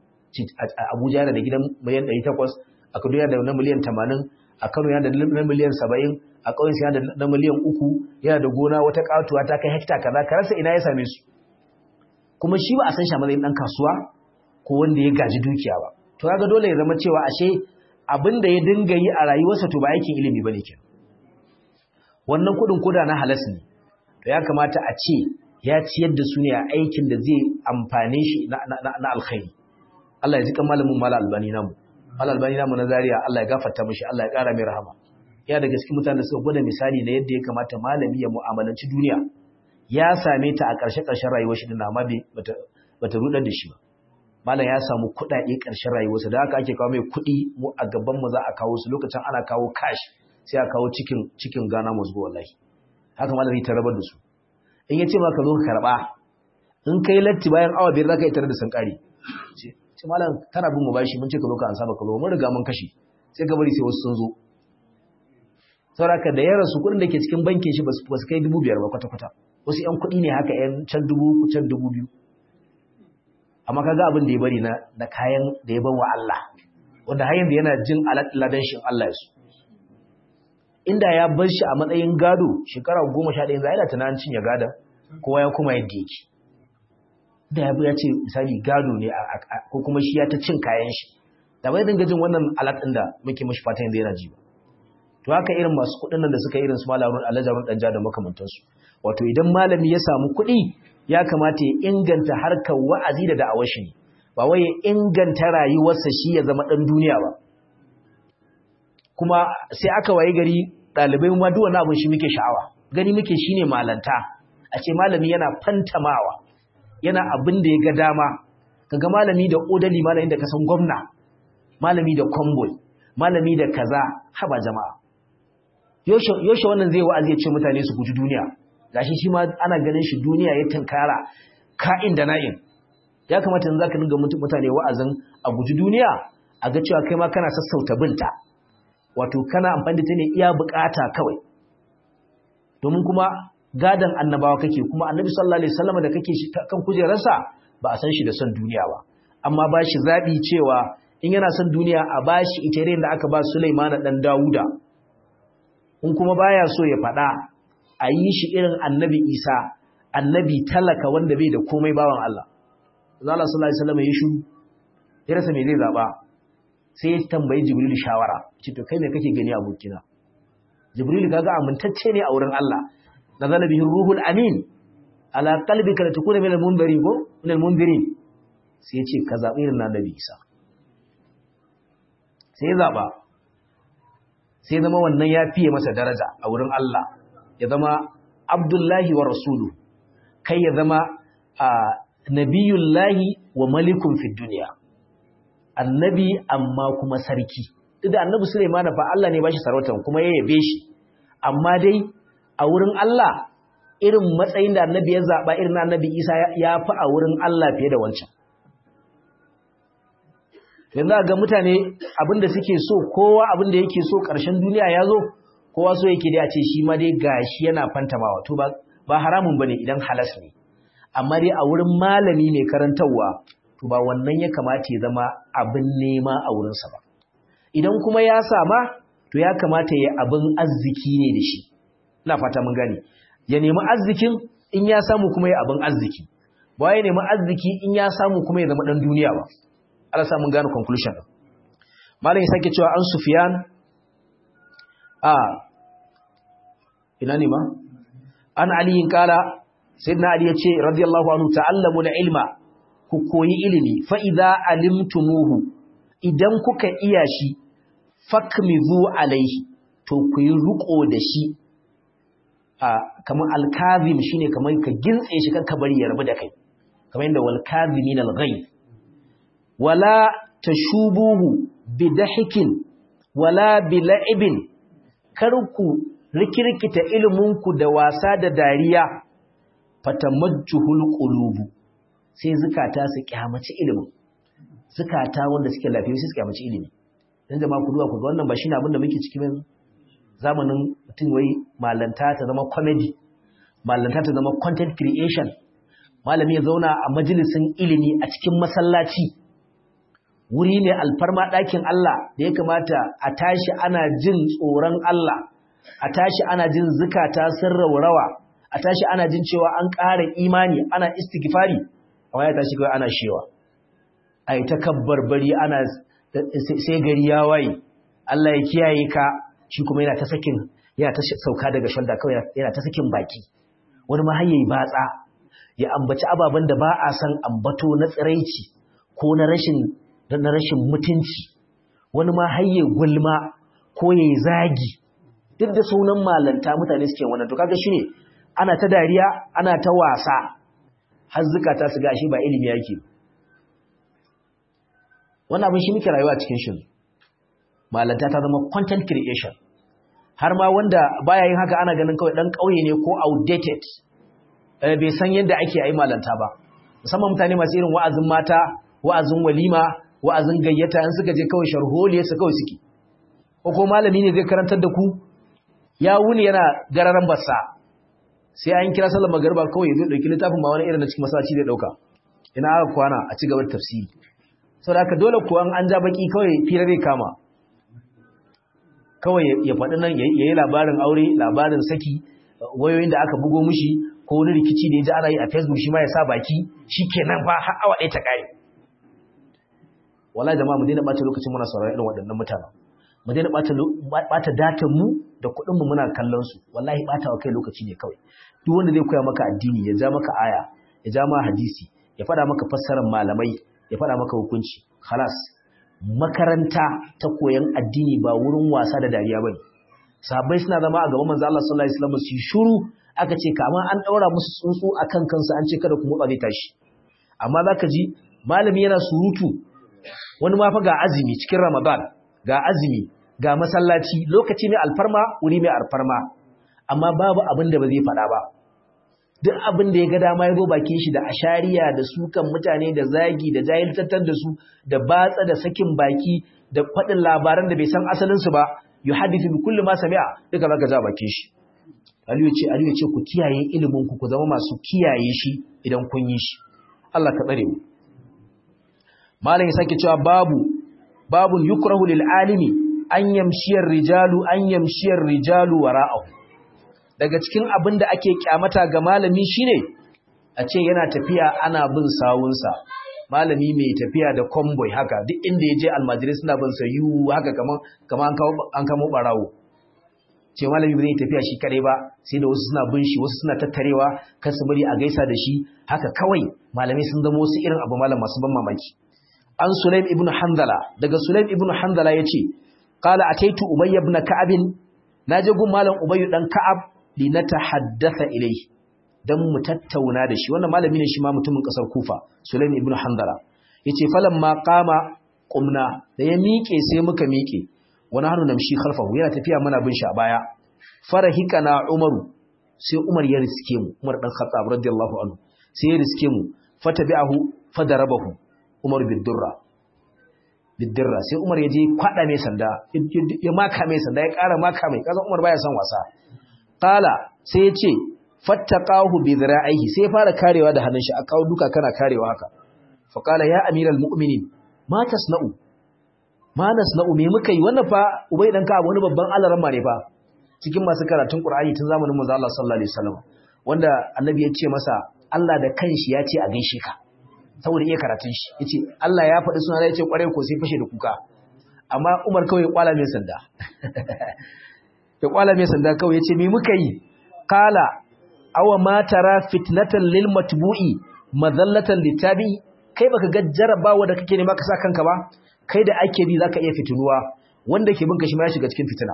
Abuja yana da gidan miliyan 800 a Kaduna yana da na miliyan 80 a Kano yana da na miliyan 70 a ƙauyen yana da na miliyan 3 yana da gona wata katuwa ta kai hekta kaza ka rasa ina ya same su kuma shi ba a san shi a matsayin dan kasuwa ko wanda ya gaji dukiya ba to kaga dole ya zama cewa ashe abin da ya dinga yi a rayuwarsa to ba aikin ilimi bane kenan wannan kudin koda na halas ne to ya kamata a ce ya ciyar da su ne a aikin da zai amfane shi na, na, alkhairi Allah ya ji kan malamin mala albani namu mala albani namu na Zaria Allah ya gafarta mishi Allah ya kara mai rahama ya da gaske mutanen da suka gwada misali na yadda ya kamata malami ya mu'amalanci duniya ya same ta a ƙarshe ƙarshen rayuwar shi din amma bata bata rudar da shi ba malam ya samu kuɗaɗe ƙarshen rayuwarsa da haka ake kawo mai kuɗi mu a gaban mu za a kawo su lokacin ana kawo cash sai a kawo cikin cikin Ghana musgo wallahi haka malam zai tarabar da su in ya ce ma ka zo ka karɓa in kai latti bayan awa biyar za ka yi tare da sankari ce malam kana bin mu bashi mun ce ka zo ka ansa baka zo mun riga mun kashe sai ka bari sai wasu sun zo sauraka da ya rasu kuɗin da ke cikin bankin shi ba su kai dubu biyar ba kwata-kwata wasu 'yan kuɗi ne haka 'yan can dubu can dubu biyu amma kaga abin da ya bari na na kayan da ya bawa Allah wanda har yanzu yana jin aladan shi Allah ya su inda ya bar shi a matsayin gado shekara 11 zai da tunanin cin ya gada kowa ya kuma yadda yake da ya ya ce misali gado ne ko kuma shi ya ta cin kayan shi da bai dinga jin wannan alat din da muke mishi fatan yanzu yana ji ba to haka irin masu kuɗin nan da suka irin su malamin alajarun danja da makamantansu wato idan malami ya samu kuɗi ya kamata ya inganta harkar wa'azi da da'awar shi ne ba wai ya inganta rayuwarsa shi ya zama ɗan duniya ba kuma sai aka waye gari ɗalibai ma duk wani abin shi muke sha'awa gani muke shine malanta a ce malami yana fantamawa yana abin da ya ga dama kaga malami da odali malami da kasan gwamna malami da convoy malami da kaza haba jama'a yaushe wannan zai wa'azi ya ce mutane su guji duniya gashi shi ma ana ganin shi duniya ya tunkara ka'in da na'in ya kamata in zaka dinga mutane wa'azin a guji duniya a ga cewa kai ma kana sassauta binta wato kana amfani da ta ne iya bukata kawai domin kuma gadan annabawa kake kuma annabi sallallahu alaihi wasallam da kake kan kujerarsa ba a san shi da son duniya ba amma ba shi zabi cewa in yana son duniya a bashi ita da aka ba Sulaiman dan Dawuda in kuma baya so ya faɗa a yi shi irin annabi Isa annabi talaka wanda bai da komai bawan Allah Allah sallallahu alaihi wasallam ya shiru ya rasa me zai zaba sai ya tambayi Jibril shawara ce to kai me kake gani abokina Jibril kaga amintacce ne a wurin Allah nazala bihi ruhul amin ala qalbika litakuna minal munzirin ko minal munzirin sai ya ce ka zabi irin annabi Isa sai ya zaba sai zama wannan ya fiye masa daraja a wurin Allah ya zama abdullahi wa rasulu kai ya zama a nabiyullahi wa malikun fi duniya annabi amma kuma sarki duk da annabi Sulaiman fa Allah ne ba shi sarautar kuma ya yabe shi amma dai a wurin Allah irin matsayin da annabi ya zaba irin annabi Isa ya fi a wurin Allah fiye da wancan yanzu ga mutane abinda suke so kowa abinda yake so ƙarshen duniya ya zo kowa so yake dai a ce shi ma dai gashi yana fantamawa to ba ba haramun bane idan halas ne amma dai a wurin malami ne karantarwa to ba wannan ya kamata ya zama abin nema a wurinsa ba idan kuma ya sama to ya kamata ya abin arziki ne da shi ina fata mun gane ya nemi arzikin in ya samu kuma ya abin arziki ba ya nemi arziki in ya samu kuma ya zama dan duniya ba Allah sa mun gane conclusion din malam ya sake cewa an Sufyan a ina ne ma an Ali kala sayyidina Ali yace radiyallahu anhu ta'allamu ilma ku koyi ilimi fa idza alimtumuhu idan kuka iya shi fakmizu alaihi to ku yi ruko da shi a kamar alkazim shine kamar ka gintse shi kanka bari ya rabu da kai kamar yadda wal kazimin al ghayb wala tashubuhu bidahikin wala bila'ibin kar ku rikirkita ilminku da wasa da dariya fatamajjuhul qulubu sai zukata su kyamaci ilimin zukata wanda suke lafiya su kyamaci ilimi dan jama'a ku duba ku wannan ba shine abin da muke ciki yanzu zamanin mutum wai malanta ta zama comedy malanta ta zama content creation malami ya zauna a majalisin ilimi a cikin masallaci wuri ne alfarma ɗakin Allah da ya kamata a tashi ana jin tsoron Allah a tashi ana jin zukata sun raurawa a tashi ana jin cewa an ƙara imani ana istighfari amma ya tashi kawai ana shewa a yi ta kabbarbari ana sai gari ya waye Allah ya kiyaye ka shi kuma yana ta sakin yana ta sauka daga shanda kawai yana ta sakin baki wani ma hayyayi batsa ya ambaci ababen da ba a san ambato na tsiraici ko na rashin na rashin mutunci wani ma hayye gulma ko yayi zagi duk da sunan malanta mutane suke wannan to kaga shine ana ta dariya ana ta wasa har zukata su gashi ba ilimi yake wannan abin shi muke rayuwa cikin shi malanta ta zama content creation har ma wanda baya yin haka ana ganin kawai dan kauye ne ko outdated bai san yadda ake yi malanta ba musamman mutane masu irin wa'azin mata wa'azin walima wa'azin gayyata in suka je kawai sharholiya su kawai suke ko ko malami ne zai karantar da ku ya wuni yana gararan bassa sai an kira sallar magariba kawai zai dauki littafin ma wani irin na cikin masallaci zai dauka ina aka kwana a ci gaba da tafsiri saboda haka dole kuwa an ja baki kawai fira zai kama kawai ya faɗi nan ya yi labarin aure labarin saki wayoyin da aka bugo mushi ko wani rikici da ya ji ana yi a facebook shi ma ya sa baki shi kenan fa har awa ɗaya ta ƙare wallahi jama'a mu daina bata lokacin muna sauraron irin waɗannan mutanen mu daina bata bata datan mu da kuɗin mu muna kallon su wallahi bata wa kai lokaci ne kawai duk wanda zai koya maka addini ya ja maka aya ya ja maka hadisi ya faɗa maka fassarar malamai ya faɗa maka hukunci khalas makaranta ta koyan addini ba wurin wasa da dariya bane sahabbai suna zama a gaban manzo Allah sallallahu alaihi wasallam su shuru aka ce kama an daura musu tsuntsu akan kansu an ce kada ku motsa zai tashi amma zaka ji malami yana surutu wani ma fa ga azumi cikin Ramadan ga azumi ga masallaci lokaci mai alfarma wuri mai alfarma amma babu abin da ba zai faɗa ba duk abin da ya ga dama ya zo bakin shi da ashariya da sukan mutane da zagi da jahiltattar da su da batsa da sakin baki da faɗin labaran da bai san asalinsu ba yuhaddithu bi kulli ma sami'a duka zaka ja bakin shi Aliyu ce Aliyu ce ku kiyaye ilimin ku ku zama masu kiyaye shi idan kun yi shi Allah ka tsare mu Malam ya sake cewa babu babun yukrahu lil alimi an yamshiyar rijalu an yamshiyar rijalu wara'ahu daga cikin abin da ake kyamata ga malami shine a ce yana tafiya ana bin sawunsa malami mai tafiya da convoy haka duk inda ya je almajirai suna bin sa yu haka kaman kaman an kamo barawo ce malami bai tafiya shi kare ba sai da wasu suna bin shi wasu suna tattarewa kan su bari a gaisa da shi haka kawai malamai sun zama wasu irin abu malam masu ban mamaki an sulaim ibn hanzala daga sulaim ibn hanzala yace qala ataitu ubay ibn ka'ab naje gun malam ubay dan ka'ab li natahaddatha ilayhi dan mu tattauna da shi wannan malami ne shi ma mutumin kasar kufa sulaim ibn hanzala yace falamma qama qumna da ya miƙe sai muka miƙe wani hannu namshi khalfahu yana tafiya mana bin shi a baya farahikana umaru sai umar ya riske mu umar dan khattab radiyallahu anhu sai ya riske mu fatabi'ahu fadarabahu umar bidurra bidurra sai umar ya je kwada mai sanda ya maka mai sanda ya kara maka mai kaza umar baya son wasa qala sai ya ce fattaqahu bi dhira'ihi sai ya fara karewa da hannun shi a kawo duka kana karewa haka fa qala ya amiral mu'minin ma tasna'u manas na ume muka yi wannan fa ubai dan ka wani babban alaran ne fa cikin masu karatun qur'ani tun zamanin manzo Allah sallallahu alaihi wasallam wanda annabi ya ce masa Allah da kanshi ya ce a gaishe ka saboda iya karatun shi yace Allah ya faɗi suna ya ce kware ko sai fashe da kuka amma Umar kawai ya kwala mai sanda ya kwala mai sanda kawai yace me muka yi qala awa ma tara fitnatan lil matbu'i madallatan litabi kai baka ga jarabawa da kake nema ka sa kanka ba kai da ake bi zaka iya fitinuwa wanda ke binka shi ma ya shiga cikin fitina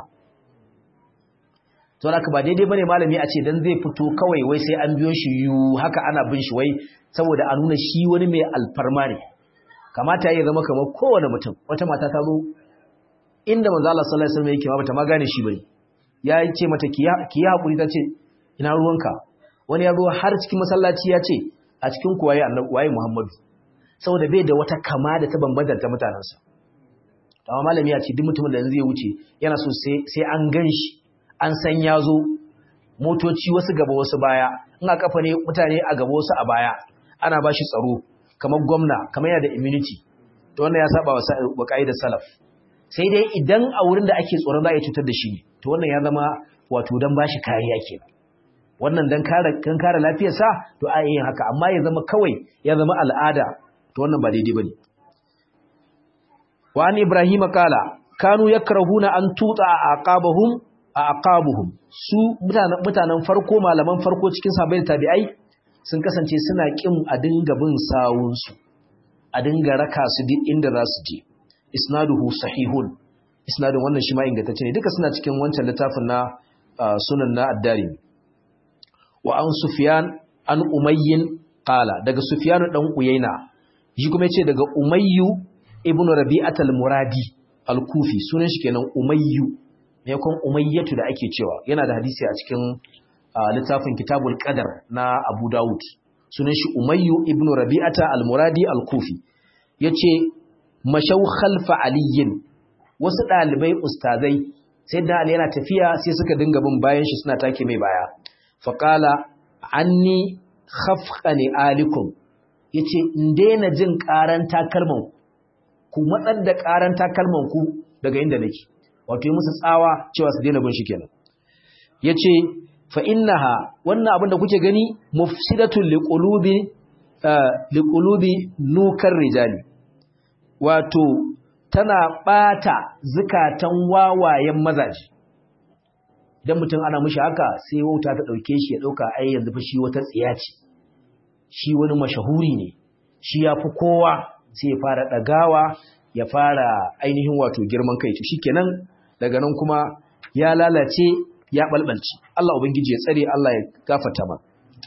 to haka ba daidai bane malami a ce dan zai fito kawai wai sai an biyo shi yu haka ana bin shi wai saboda a nuna shi wani mai alfarma ne kamata ya zama kamar kowane mutum wata mata ta zo inda manzo Allah sallallahu alaihi wasallam yake ma bata ma gane shi bane ya ce mata ki yi hakuri ta ce ina ruwanka wani ya zo har cikin masallaci ya ce a cikin kuwaye annabi waye Muhammadu saboda bai da wata kama da ta bambanta ta mutanensa amma malami ya ce duk mutumin da zai wuce yana so sai an gan shi an san ya zo motoci wasu gaba wasu baya in a kafa ne mutane a gaba wasu a baya ana ba shi tsaro kamar gwamna kamar yana da immunity to wannan ya saba wa ka'idar salaf sai dai idan a wurin da ake tsoron za a cutar da shi ne to wannan ya zama wato don ba shi kariya kenan wannan don kare lafiyarsa to a yin haka amma ya zama kawai ya zama al'ada to wannan ba daidai bane wa an ibrahim kala kanu yakrahuna an tuta aqabahum aqabuhum su mutanen mutanen farko malaman farko cikin sahabbai tabi'ai sun kasance suna kin a dinga bin sawun su a dinga raka su duk inda za su je isnaduhu sahihun isnadun wannan shi ma ingantacce ne duka suna cikin wancan littafin na sunan na ad-darimi wa an sufyan an umayyin qala daga sufyan dan uyayna shi kuma yace daga Umayyu ibn Rabi'at al-Muradi al-Kufi sunan shi kenan Umayyu ne kon Umayyatu da ake cewa yana da hadisi a cikin littafin Kitabul Qadar na Abu Dawud sunan shi Umayyu ibn Rabi'at al-Muradi al-Kufi yace mashaw khalfa aliyin wasu dalibai ustazai sai da Ali yana tafiya sai suka dinga bin bayan shi suna take mai baya faqala anni khafqani alikum ya ce in daina jin ƙaran takalman ku matsar da ƙaran takalman ku daga inda nake wato yi musu tsawa cewa su daina bin shi kenan ya ce fa innaha wannan abin da kuke gani mufsidatun liqulubi liqulubi nukar rijali wato tana ɓata zukatan wawayen mazaje idan mutum ana mushi haka sai wauta ta ɗauke shi ya ɗauka ai yanzu fa shi wata tsiya ce shi wani mashahuri ne shi ya fi kowa sai ya fara ɗagawa ya fara ainihin wato girman kai shi kenan daga nan kuma ya lalace ya ɓalɓalci Allah Ubangiji ya tsare Allah ya gafata ma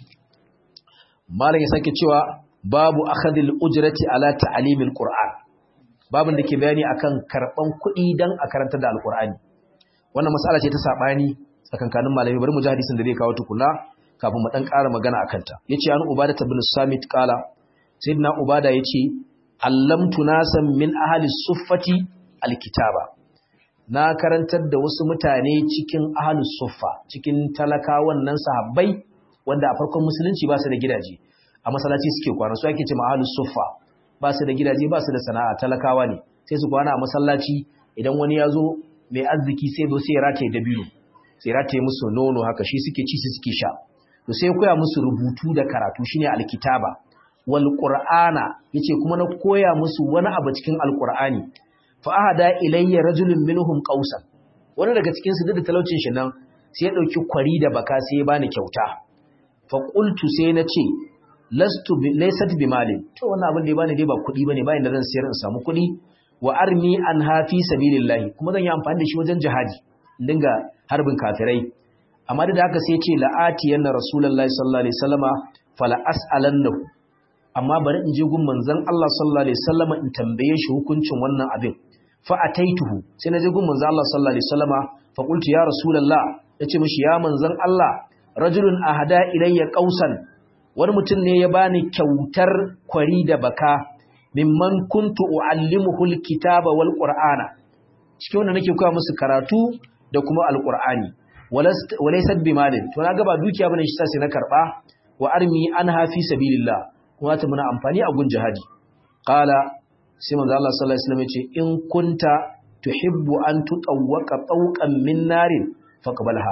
malam ya sake cewa babu akhadil ujrati ala ta'limil qur'an babin da ke bayani akan karban kuɗi dan a karanta da alqur'ani wannan mas'ala ce ta sabani tsakankanin malami bari mu ji hadisin da zai kawo tukuna kafin mu dan ƙara magana akan ta yace an ubada ibn samit qala sayyidina ubada yace allamtu nasan min ahli suffati alkitaba na karantar da wasu mutane cikin ahli suffa cikin talakawan nan sahabbai wanda a farkon musulunci ba su da gidaje a masallaci suke kwana su ake cewa ahli suffa ba su da gidaje ba su da sana'a talakawa ne sai su kwana a masallaci idan wani ya zo mai arziki sai zo sai ya rataye dabino sai rataye musu nono haka shi suke ci su suke sha to sai koya musu rubutu da karatu shine alkitaba wal qur'ana yace kuma na koya musu wani abu cikin alqur'ani fa ahada ilayya rajulun minhum qausan wani daga cikin su da talaucin shi nan sai ya dauki kwari da baka sai ya bani kyauta fa qultu sai na ce lastu laysat bi malin to wannan abin da ya bani dai ba kuɗi bane bayan da zan sayar in samu kuɗi wa armi an hafi sabilillahi kuma zan yi amfani da shi wajen jihadi in dinga harbin kafirai amma da haka sai ce la'ati yanna rasulullahi sallallahu alaihi wasallama fala as'alannahu amma bari in je gun manzon Allah sallallahu alaihi wasallama in tambaye shi hukuncin wannan abin fa ataituhu sai na je gun manzon Allah sallallahu alaihi wasallama fa qultu ya rasulullah yace mishi ya manzon Allah rajulun ahada ilayya qausan wani mutum ne ya bani kyautar kwari da baka mimman kuntu uallimuhu alkitaba wal qur'ana cikin wanda nake koya musu karatu da kuma alqur'ani walaysat bimalin to na ga ba dukiya bane shi sai na karba wa armi anha fi sabilillah kuma ta muna amfani a gun jihadi qala sai manzo Allah sallallahu alaihi wasallam yace in kunta tuhibbu an tutawwaqa tawqan min narin faqbalha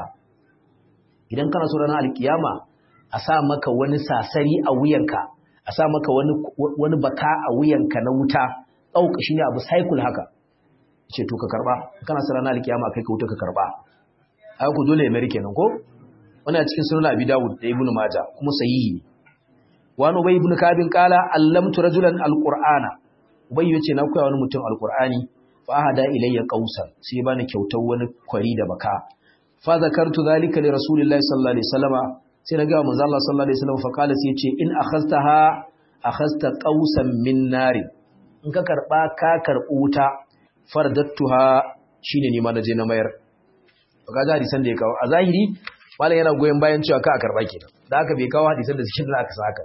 idan kana so ranar alkiyama a sa maka wani sasari a wuyanka a sa maka wani wani baka a wuyanka na wuta tauka shine abu cycle haka ce to ka karba kana so ranar alkiyama kai ka wuta ka karba ai ku dole ya mari kenan ko wannan cikin sunan Abi Dawud da Ibn Majah kuma sahihi ne wani Ubay ibn Kabin kala allamtu rajulan alqur'ana Ubay yace na koya wani mutum alqur'ani fa ahada ilayya qausan sai bani kyautar wani kwari da baka fa zakartu zalika li rasulillahi sallallahu alaihi wasallama sai na ga manzo Allah sallallahu alaihi wasallam fa kala sai yace in akhadtaha akhadta qausan min nari in ka karba ka karbu wuta fardattuha shine ni ma naje na mayar ga hadisan da ya kawo a zahiri malam yana goyon bayan cewa ka a karba kenan da aka bai kawo hadisan da cikin da aka saka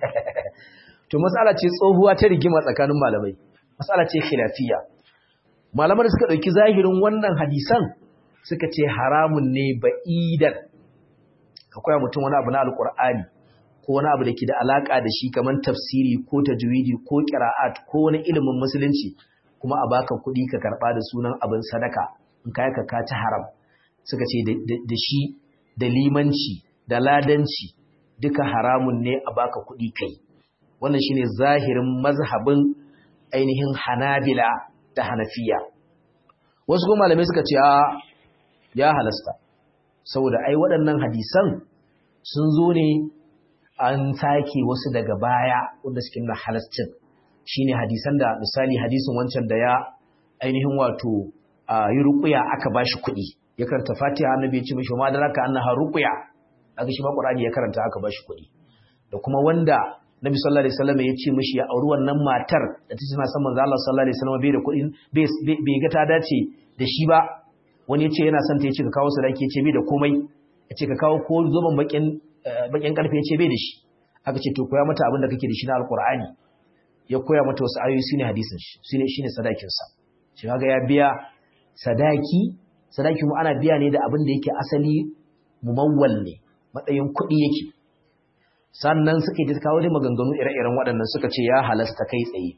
to matsala ce tsohuwa ta rigima tsakanin malamai matsala ce khilafiyya malaman da suka dauki zahirin wannan hadisan suka ce haramun ne ba'idan ka koya mutum wani abu na alqur'ani ko wani abu da ke da alaka da shi kamar tafsiri ko tajwidi ko qira'at ko wani ilimin musulunci kuma a baka kuɗi ka karba da sunan abin sadaka in kai ka ka ci haram suka ce da shi da limanci da ladanci duka haramun ne a baka kuɗi kai wannan shine zahirin mazhabin ainihin hanabila da hanafiya wasu kuma malamai suka ce a ya halasta saboda ai waɗannan hadisan sun zo ne an sake wasu daga baya wanda suke nuna halascin shine hadisan da misali hadisin wancan da ya ainihin wato yi ruƙuya aka bashi kuɗi ya karanta fatiha annabi ya ce mishi ma da raka annaha ruqya aka shi ma qur'ani ya karanta aka bashi kuɗi da kuma wanda nabi sallallahu alaihi wasallam ya ce mishi ya auri wannan matar da ta tana son manzo Allah sallallahu alaihi wasallam bai da kuɗi bai ga ta dace da shi ba wani ya ce yana son ta ya ce ka kawo sadaki ya ce bai da komai ya ce ka kawo ko zoban bakin bakin karfe ya ce bai da shi aka ce to koya mata abin da kake da shi na alqur'ani ya koya mata wasu ayoyi shine hadisin shi shine shine sadakin sa shi kaga ya biya sadaki sadaki mu ana biya ne da abin da yake asali mumawwal ne matsayin kuɗi yake sannan suka yi kawo da maganganu ire-iren waɗannan suka ce ya halasta kai tsaye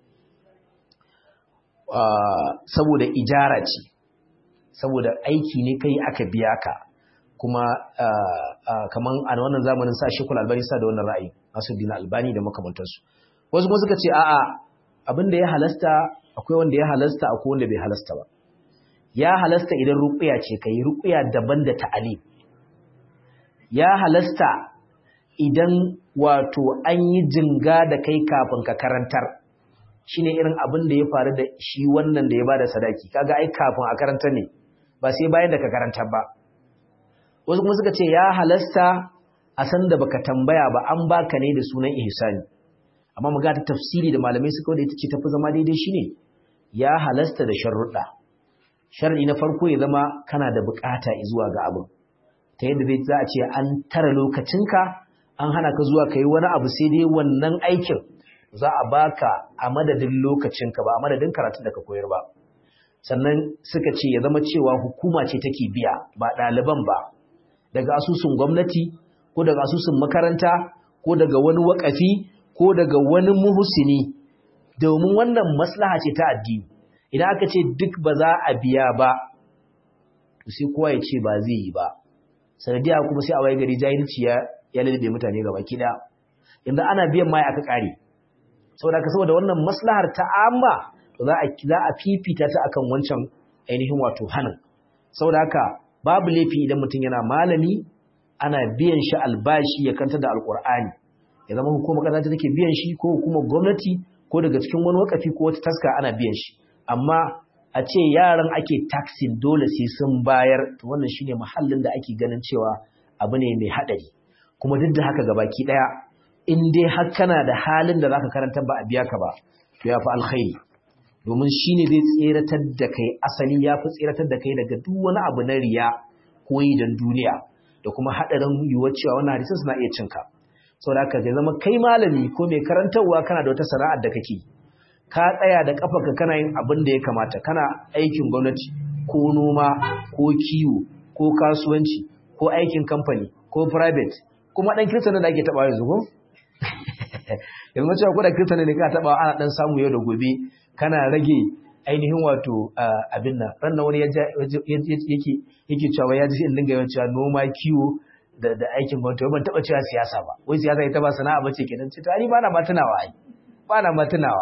saboda ijara ce saboda aiki ne kai aka biya ka kuma kaman a wannan zamanin sa shekul albani sa da wannan ra'ayi nasu dina albani da makamantarsu wasu kuma suka ce a'a abin da ya halasta akwai wanda ya halasta akwai wanda bai halasta ba ya halasta idan ruqya ce kai ruqya daban da ta'alim ya halasta idan wato an yi jinga da kai kafin ka karantar shine irin abin da ya faru da shi wannan da ya bada sadaki kaga ai kafin a karantar ne ba sai bayan da ka karantar ba wasu kuma suka ce ya halasta a san da baka tambaya ba an baka ne da sunan ihsani amma mu ga ta tafsiri da malamai suka wada ita ce tafi zama daidai shine ya halasta da sharruɗa sharri na farko ya zama kana da bukata zuwa ga abin ta yadda zai za a ce an tara lokacinka an hana ka zuwa kai wani abu sai dai wannan aikin za a baka a madadin lokacinka ba a madadin karatun da ka koyar ba sannan suka ce ya zama cewa hukuma ce take biya ba ɗaliban ba daga asusun gwamnati ko daga asusun makaranta ko daga wani wakafi ko daga wani muhusini domin wannan maslaha ce ta addini idan aka ce duk ba za a biya ba to sai kowa ya ce ba zai yi ba sanadiya kuma sai a waye gari jahilci ya ya lalbe mutane gaba kida inda ana biyan mai aka kare saboda ka saboda wannan maslahar ta amma to za a za a fifita ta akan wancan ainihin wato hanin saboda haka babu laifi idan mutum yana malami ana biyan shi albashi ya kanta da alkur'ani ya zama hukumar kasa ta take biyan shi ko hukumar gwamnati ko daga cikin wani wakafi ko wata taska ana biyan shi amma a ce yaran ake taxin dole sai sun bayar to wannan shine mahallin da ake ganin cewa abu ne mai hadari kuma duk da haka gabaki daya in dai har kana da halin da zaka karanta ba a biya ka ba to ya fi alkhairi domin shine zai tseratar da kai asali ya fi tseratar da kai daga duk wani abu na riya ko yi don duniya da kuma hadarin yiwuwar cewa wannan hadisin suna iya cinka saboda haka zai zama kai malami ko mai karantarwa kana da wata sana'ar da kake ka tsaya da kafarka kana yin abin da ya kamata kana aikin gwamnati ko noma ko kiwo ko kasuwanci ko aikin kamfani ko private kuma dan kirista da ake taba yanzu ko yanzu cewa ko da kirista ne ka taba ana dan samu yau da gobe kana rage ainihin wato abin nan ran wani yake yake cewa ya ji in dinga yawan cewa noma kiwo da da aikin gwamnati ban taba cewa siyasa ba wai siyasa ita ba sana'a bace kenan ce to ani ba na ma tunawa ai ba na ma tunawa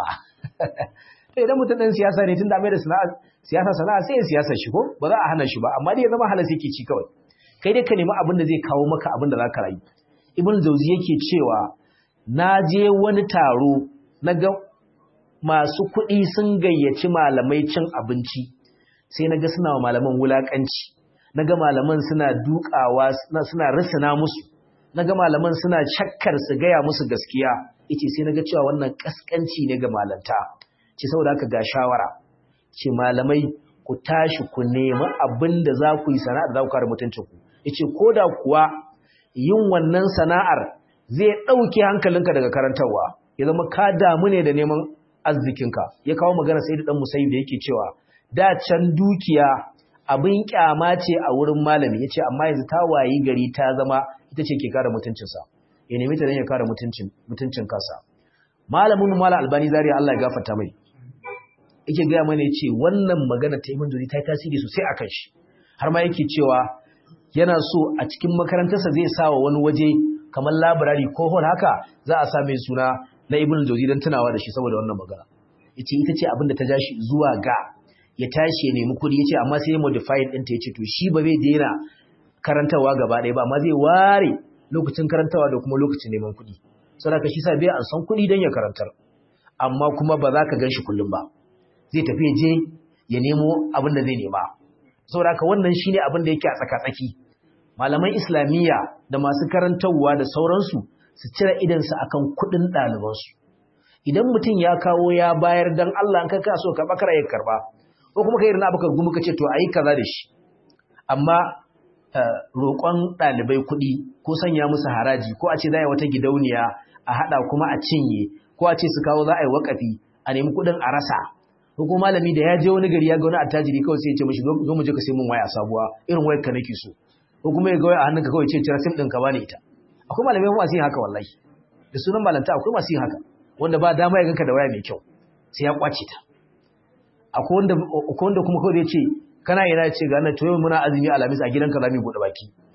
to idan mutum ɗan siyasa ne tun da mai da siyasa sana'a sai ya siyasa shi ko ba za a hana shi ba amma dai ya zama halas yake ci kawai kai dai ka nemi abin da zai kawo maka abin da za ka rayu ibn jauzi yake cewa na je wani taro na ga masu kuɗi sun gayyaci malamai cin abinci sai na ga suna wa malaman wulaƙanci na ga malaman suna dukawa suna risina musu na ga malaman suna shakkar su gaya musu gaskiya yace sai na ga cewa wannan kaskanci ne ga malanta ce saboda haka ga shawara ce malamai ku tashi ku nemi abin da za ku yi sana'ar za ku kare mutuncinku yace ko da kuwa yin wannan sana'ar zai ɗauke hankalinka daga karantarwa ya zama ka damu ne da neman arzikinka ya kawo magana sai da ɗan musayi da yake cewa da can dukiya abin kyama ce a wurin malami ya ce amma yanzu ta wayi gari ta zama ita ce ke kare mutuncinsa ya nemi ta don ya kare mutuncin kansa malamin mala albani zariya Allah ya gafarta mai yake gaya mana ya ce wannan magana ta imin ta yi tasiri sosai a kan shi har ma yake cewa yana so a cikin makarantarsa zai sa wa wani waje kamar labirari ko hall haka za a sa mai suna na ibn jauzi don tunawa da shi saboda wannan magana yace ita ce abin da ta ja shi zuwa ga ya tashi ya nemi kuɗi yace amma sai ya modify din ta yace to shi ba zai daina karantawa gaba ɗaya ba amma zai ware lokacin karantawa da kuma lokacin neman kuɗi saboda shi sa bai an san kuɗi don ya karantar amma kuma ba za ka gan shi kullum ba zai tafi ya je ya nemo abin da zai nema saboda haka wannan shine abin da yake a tsaka-tsaki malaman islamiyya da masu karantarwa da sauransu su cire idansu akan kuɗin ɗalibansu idan mutum ya kawo ya bayar dan Allah an ka so karɓa kara ya karɓa ko kuma kai irin abakar gumu ka ce to ayi kaza da shi amma roƙon ɗalibai kuɗi ko sanya musu haraji ko a ce za a yi wata gidauniya a haɗa kuma a cinye ko a ce su kawo za a yi waƙafi a nemi kuɗin a rasa ko kuma malami da ya je wani gari ya ga wani attajiri kawai sai ya ce mishi zo mu je ka sai mun waya sabuwa irin wayar ka nake so ko kuma ya ga waya a hannunka kawai ce cira sim ɗin ka bani ita akwai malamai masu yin haka wallahi da sunan malanta akwai masu yin haka wanda ba dama ya ganka da waya mai kyau sai ya kwace ta akwai wanda akwai wanda kuma kawai ya ce kana yana ce ga nan to yau muna azumi alamis a gidanka za mu bude baki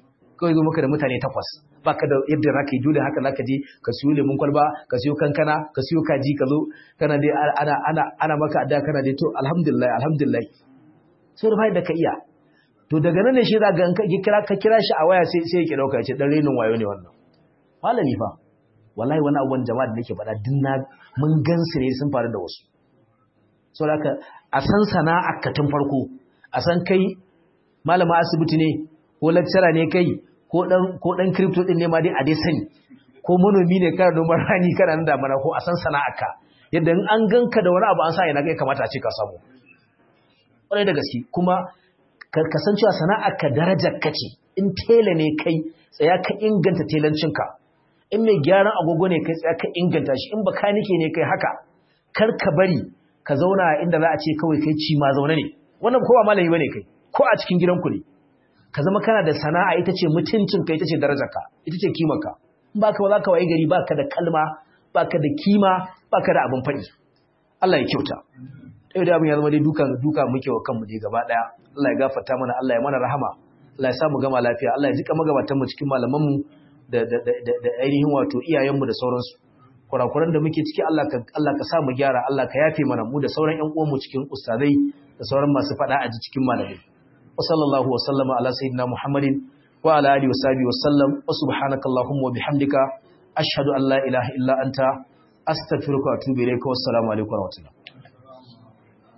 kawai zo maka da mutane takwas baka da yadda za ka yi dole haka za ka je ka siyo lemun kwalba ka siyo kankana ka siyo kaji ka zo kana dai ana ana ana maka adda kana dai to alhamdulillah alhamdulillah sai da da ka iya to daga nan ne shi za ga ka kira ka kira shi a waya sai sai ya ki dauka ya ce dan renin wayo ne wannan malami fa wallahi wani abubuwan jama'a da nake faɗa din na mun gansu ne sun faru da wasu saboda haka a san sana'ar ka tun farko a san kai malama asibiti ne ko lecturer ne kai ko dan ko dan crypto din ne ma dai a dai sani ko manomi ne kana noman rani kana nan damana ko a san sana'arka yadda in an ganka da wani abu an sa ina kai kamata a ce ka samu ƙwarai da gaske kuma kasancewa sana'arka darajar ka ce in tela ne kai tsaya ka inganta telancinka in mai gyaran agogo ne kai tsaya ka inganta shi in bakanike ne kai haka kar ka bari ka zauna inda za a ce kawai kai ci ma zaune ne wannan kowa malami bane kai ko a cikin gidanku ne ka zama kana da sana'a ita ce mutuncinka ita ce darajarka ita ce kimarka in ba ka ba za ka waye gari ba ka da kalma ba ka da kima ba ka da abin faɗi Allah ya kyauta ɗaya da abin ya zama dai duka duka muke wa kanmu dai gaba ɗaya Allah ya gafarta mana Allah ya mana rahama Allah ya sa mu gama lafiya Allah ya jika magabatan mu cikin malamanmu da da da da ainihin wato iyayenmu da sauransu kurakuran da muke ciki Allah ka Allah ka sa mu gyara Allah ka yafe mana mu da sauran ƴan uwanmu cikin ustazai da sauran masu faɗa a cikin malamai وصلى الله وسلم على سيدنا محمد وعلى آله وصحبه وسلم وسبحانك اللهم وبحمدك أشهد أن لا إله إلا أنت أستغفرك وأتوب إليك والسلام عليكم ورحمة الله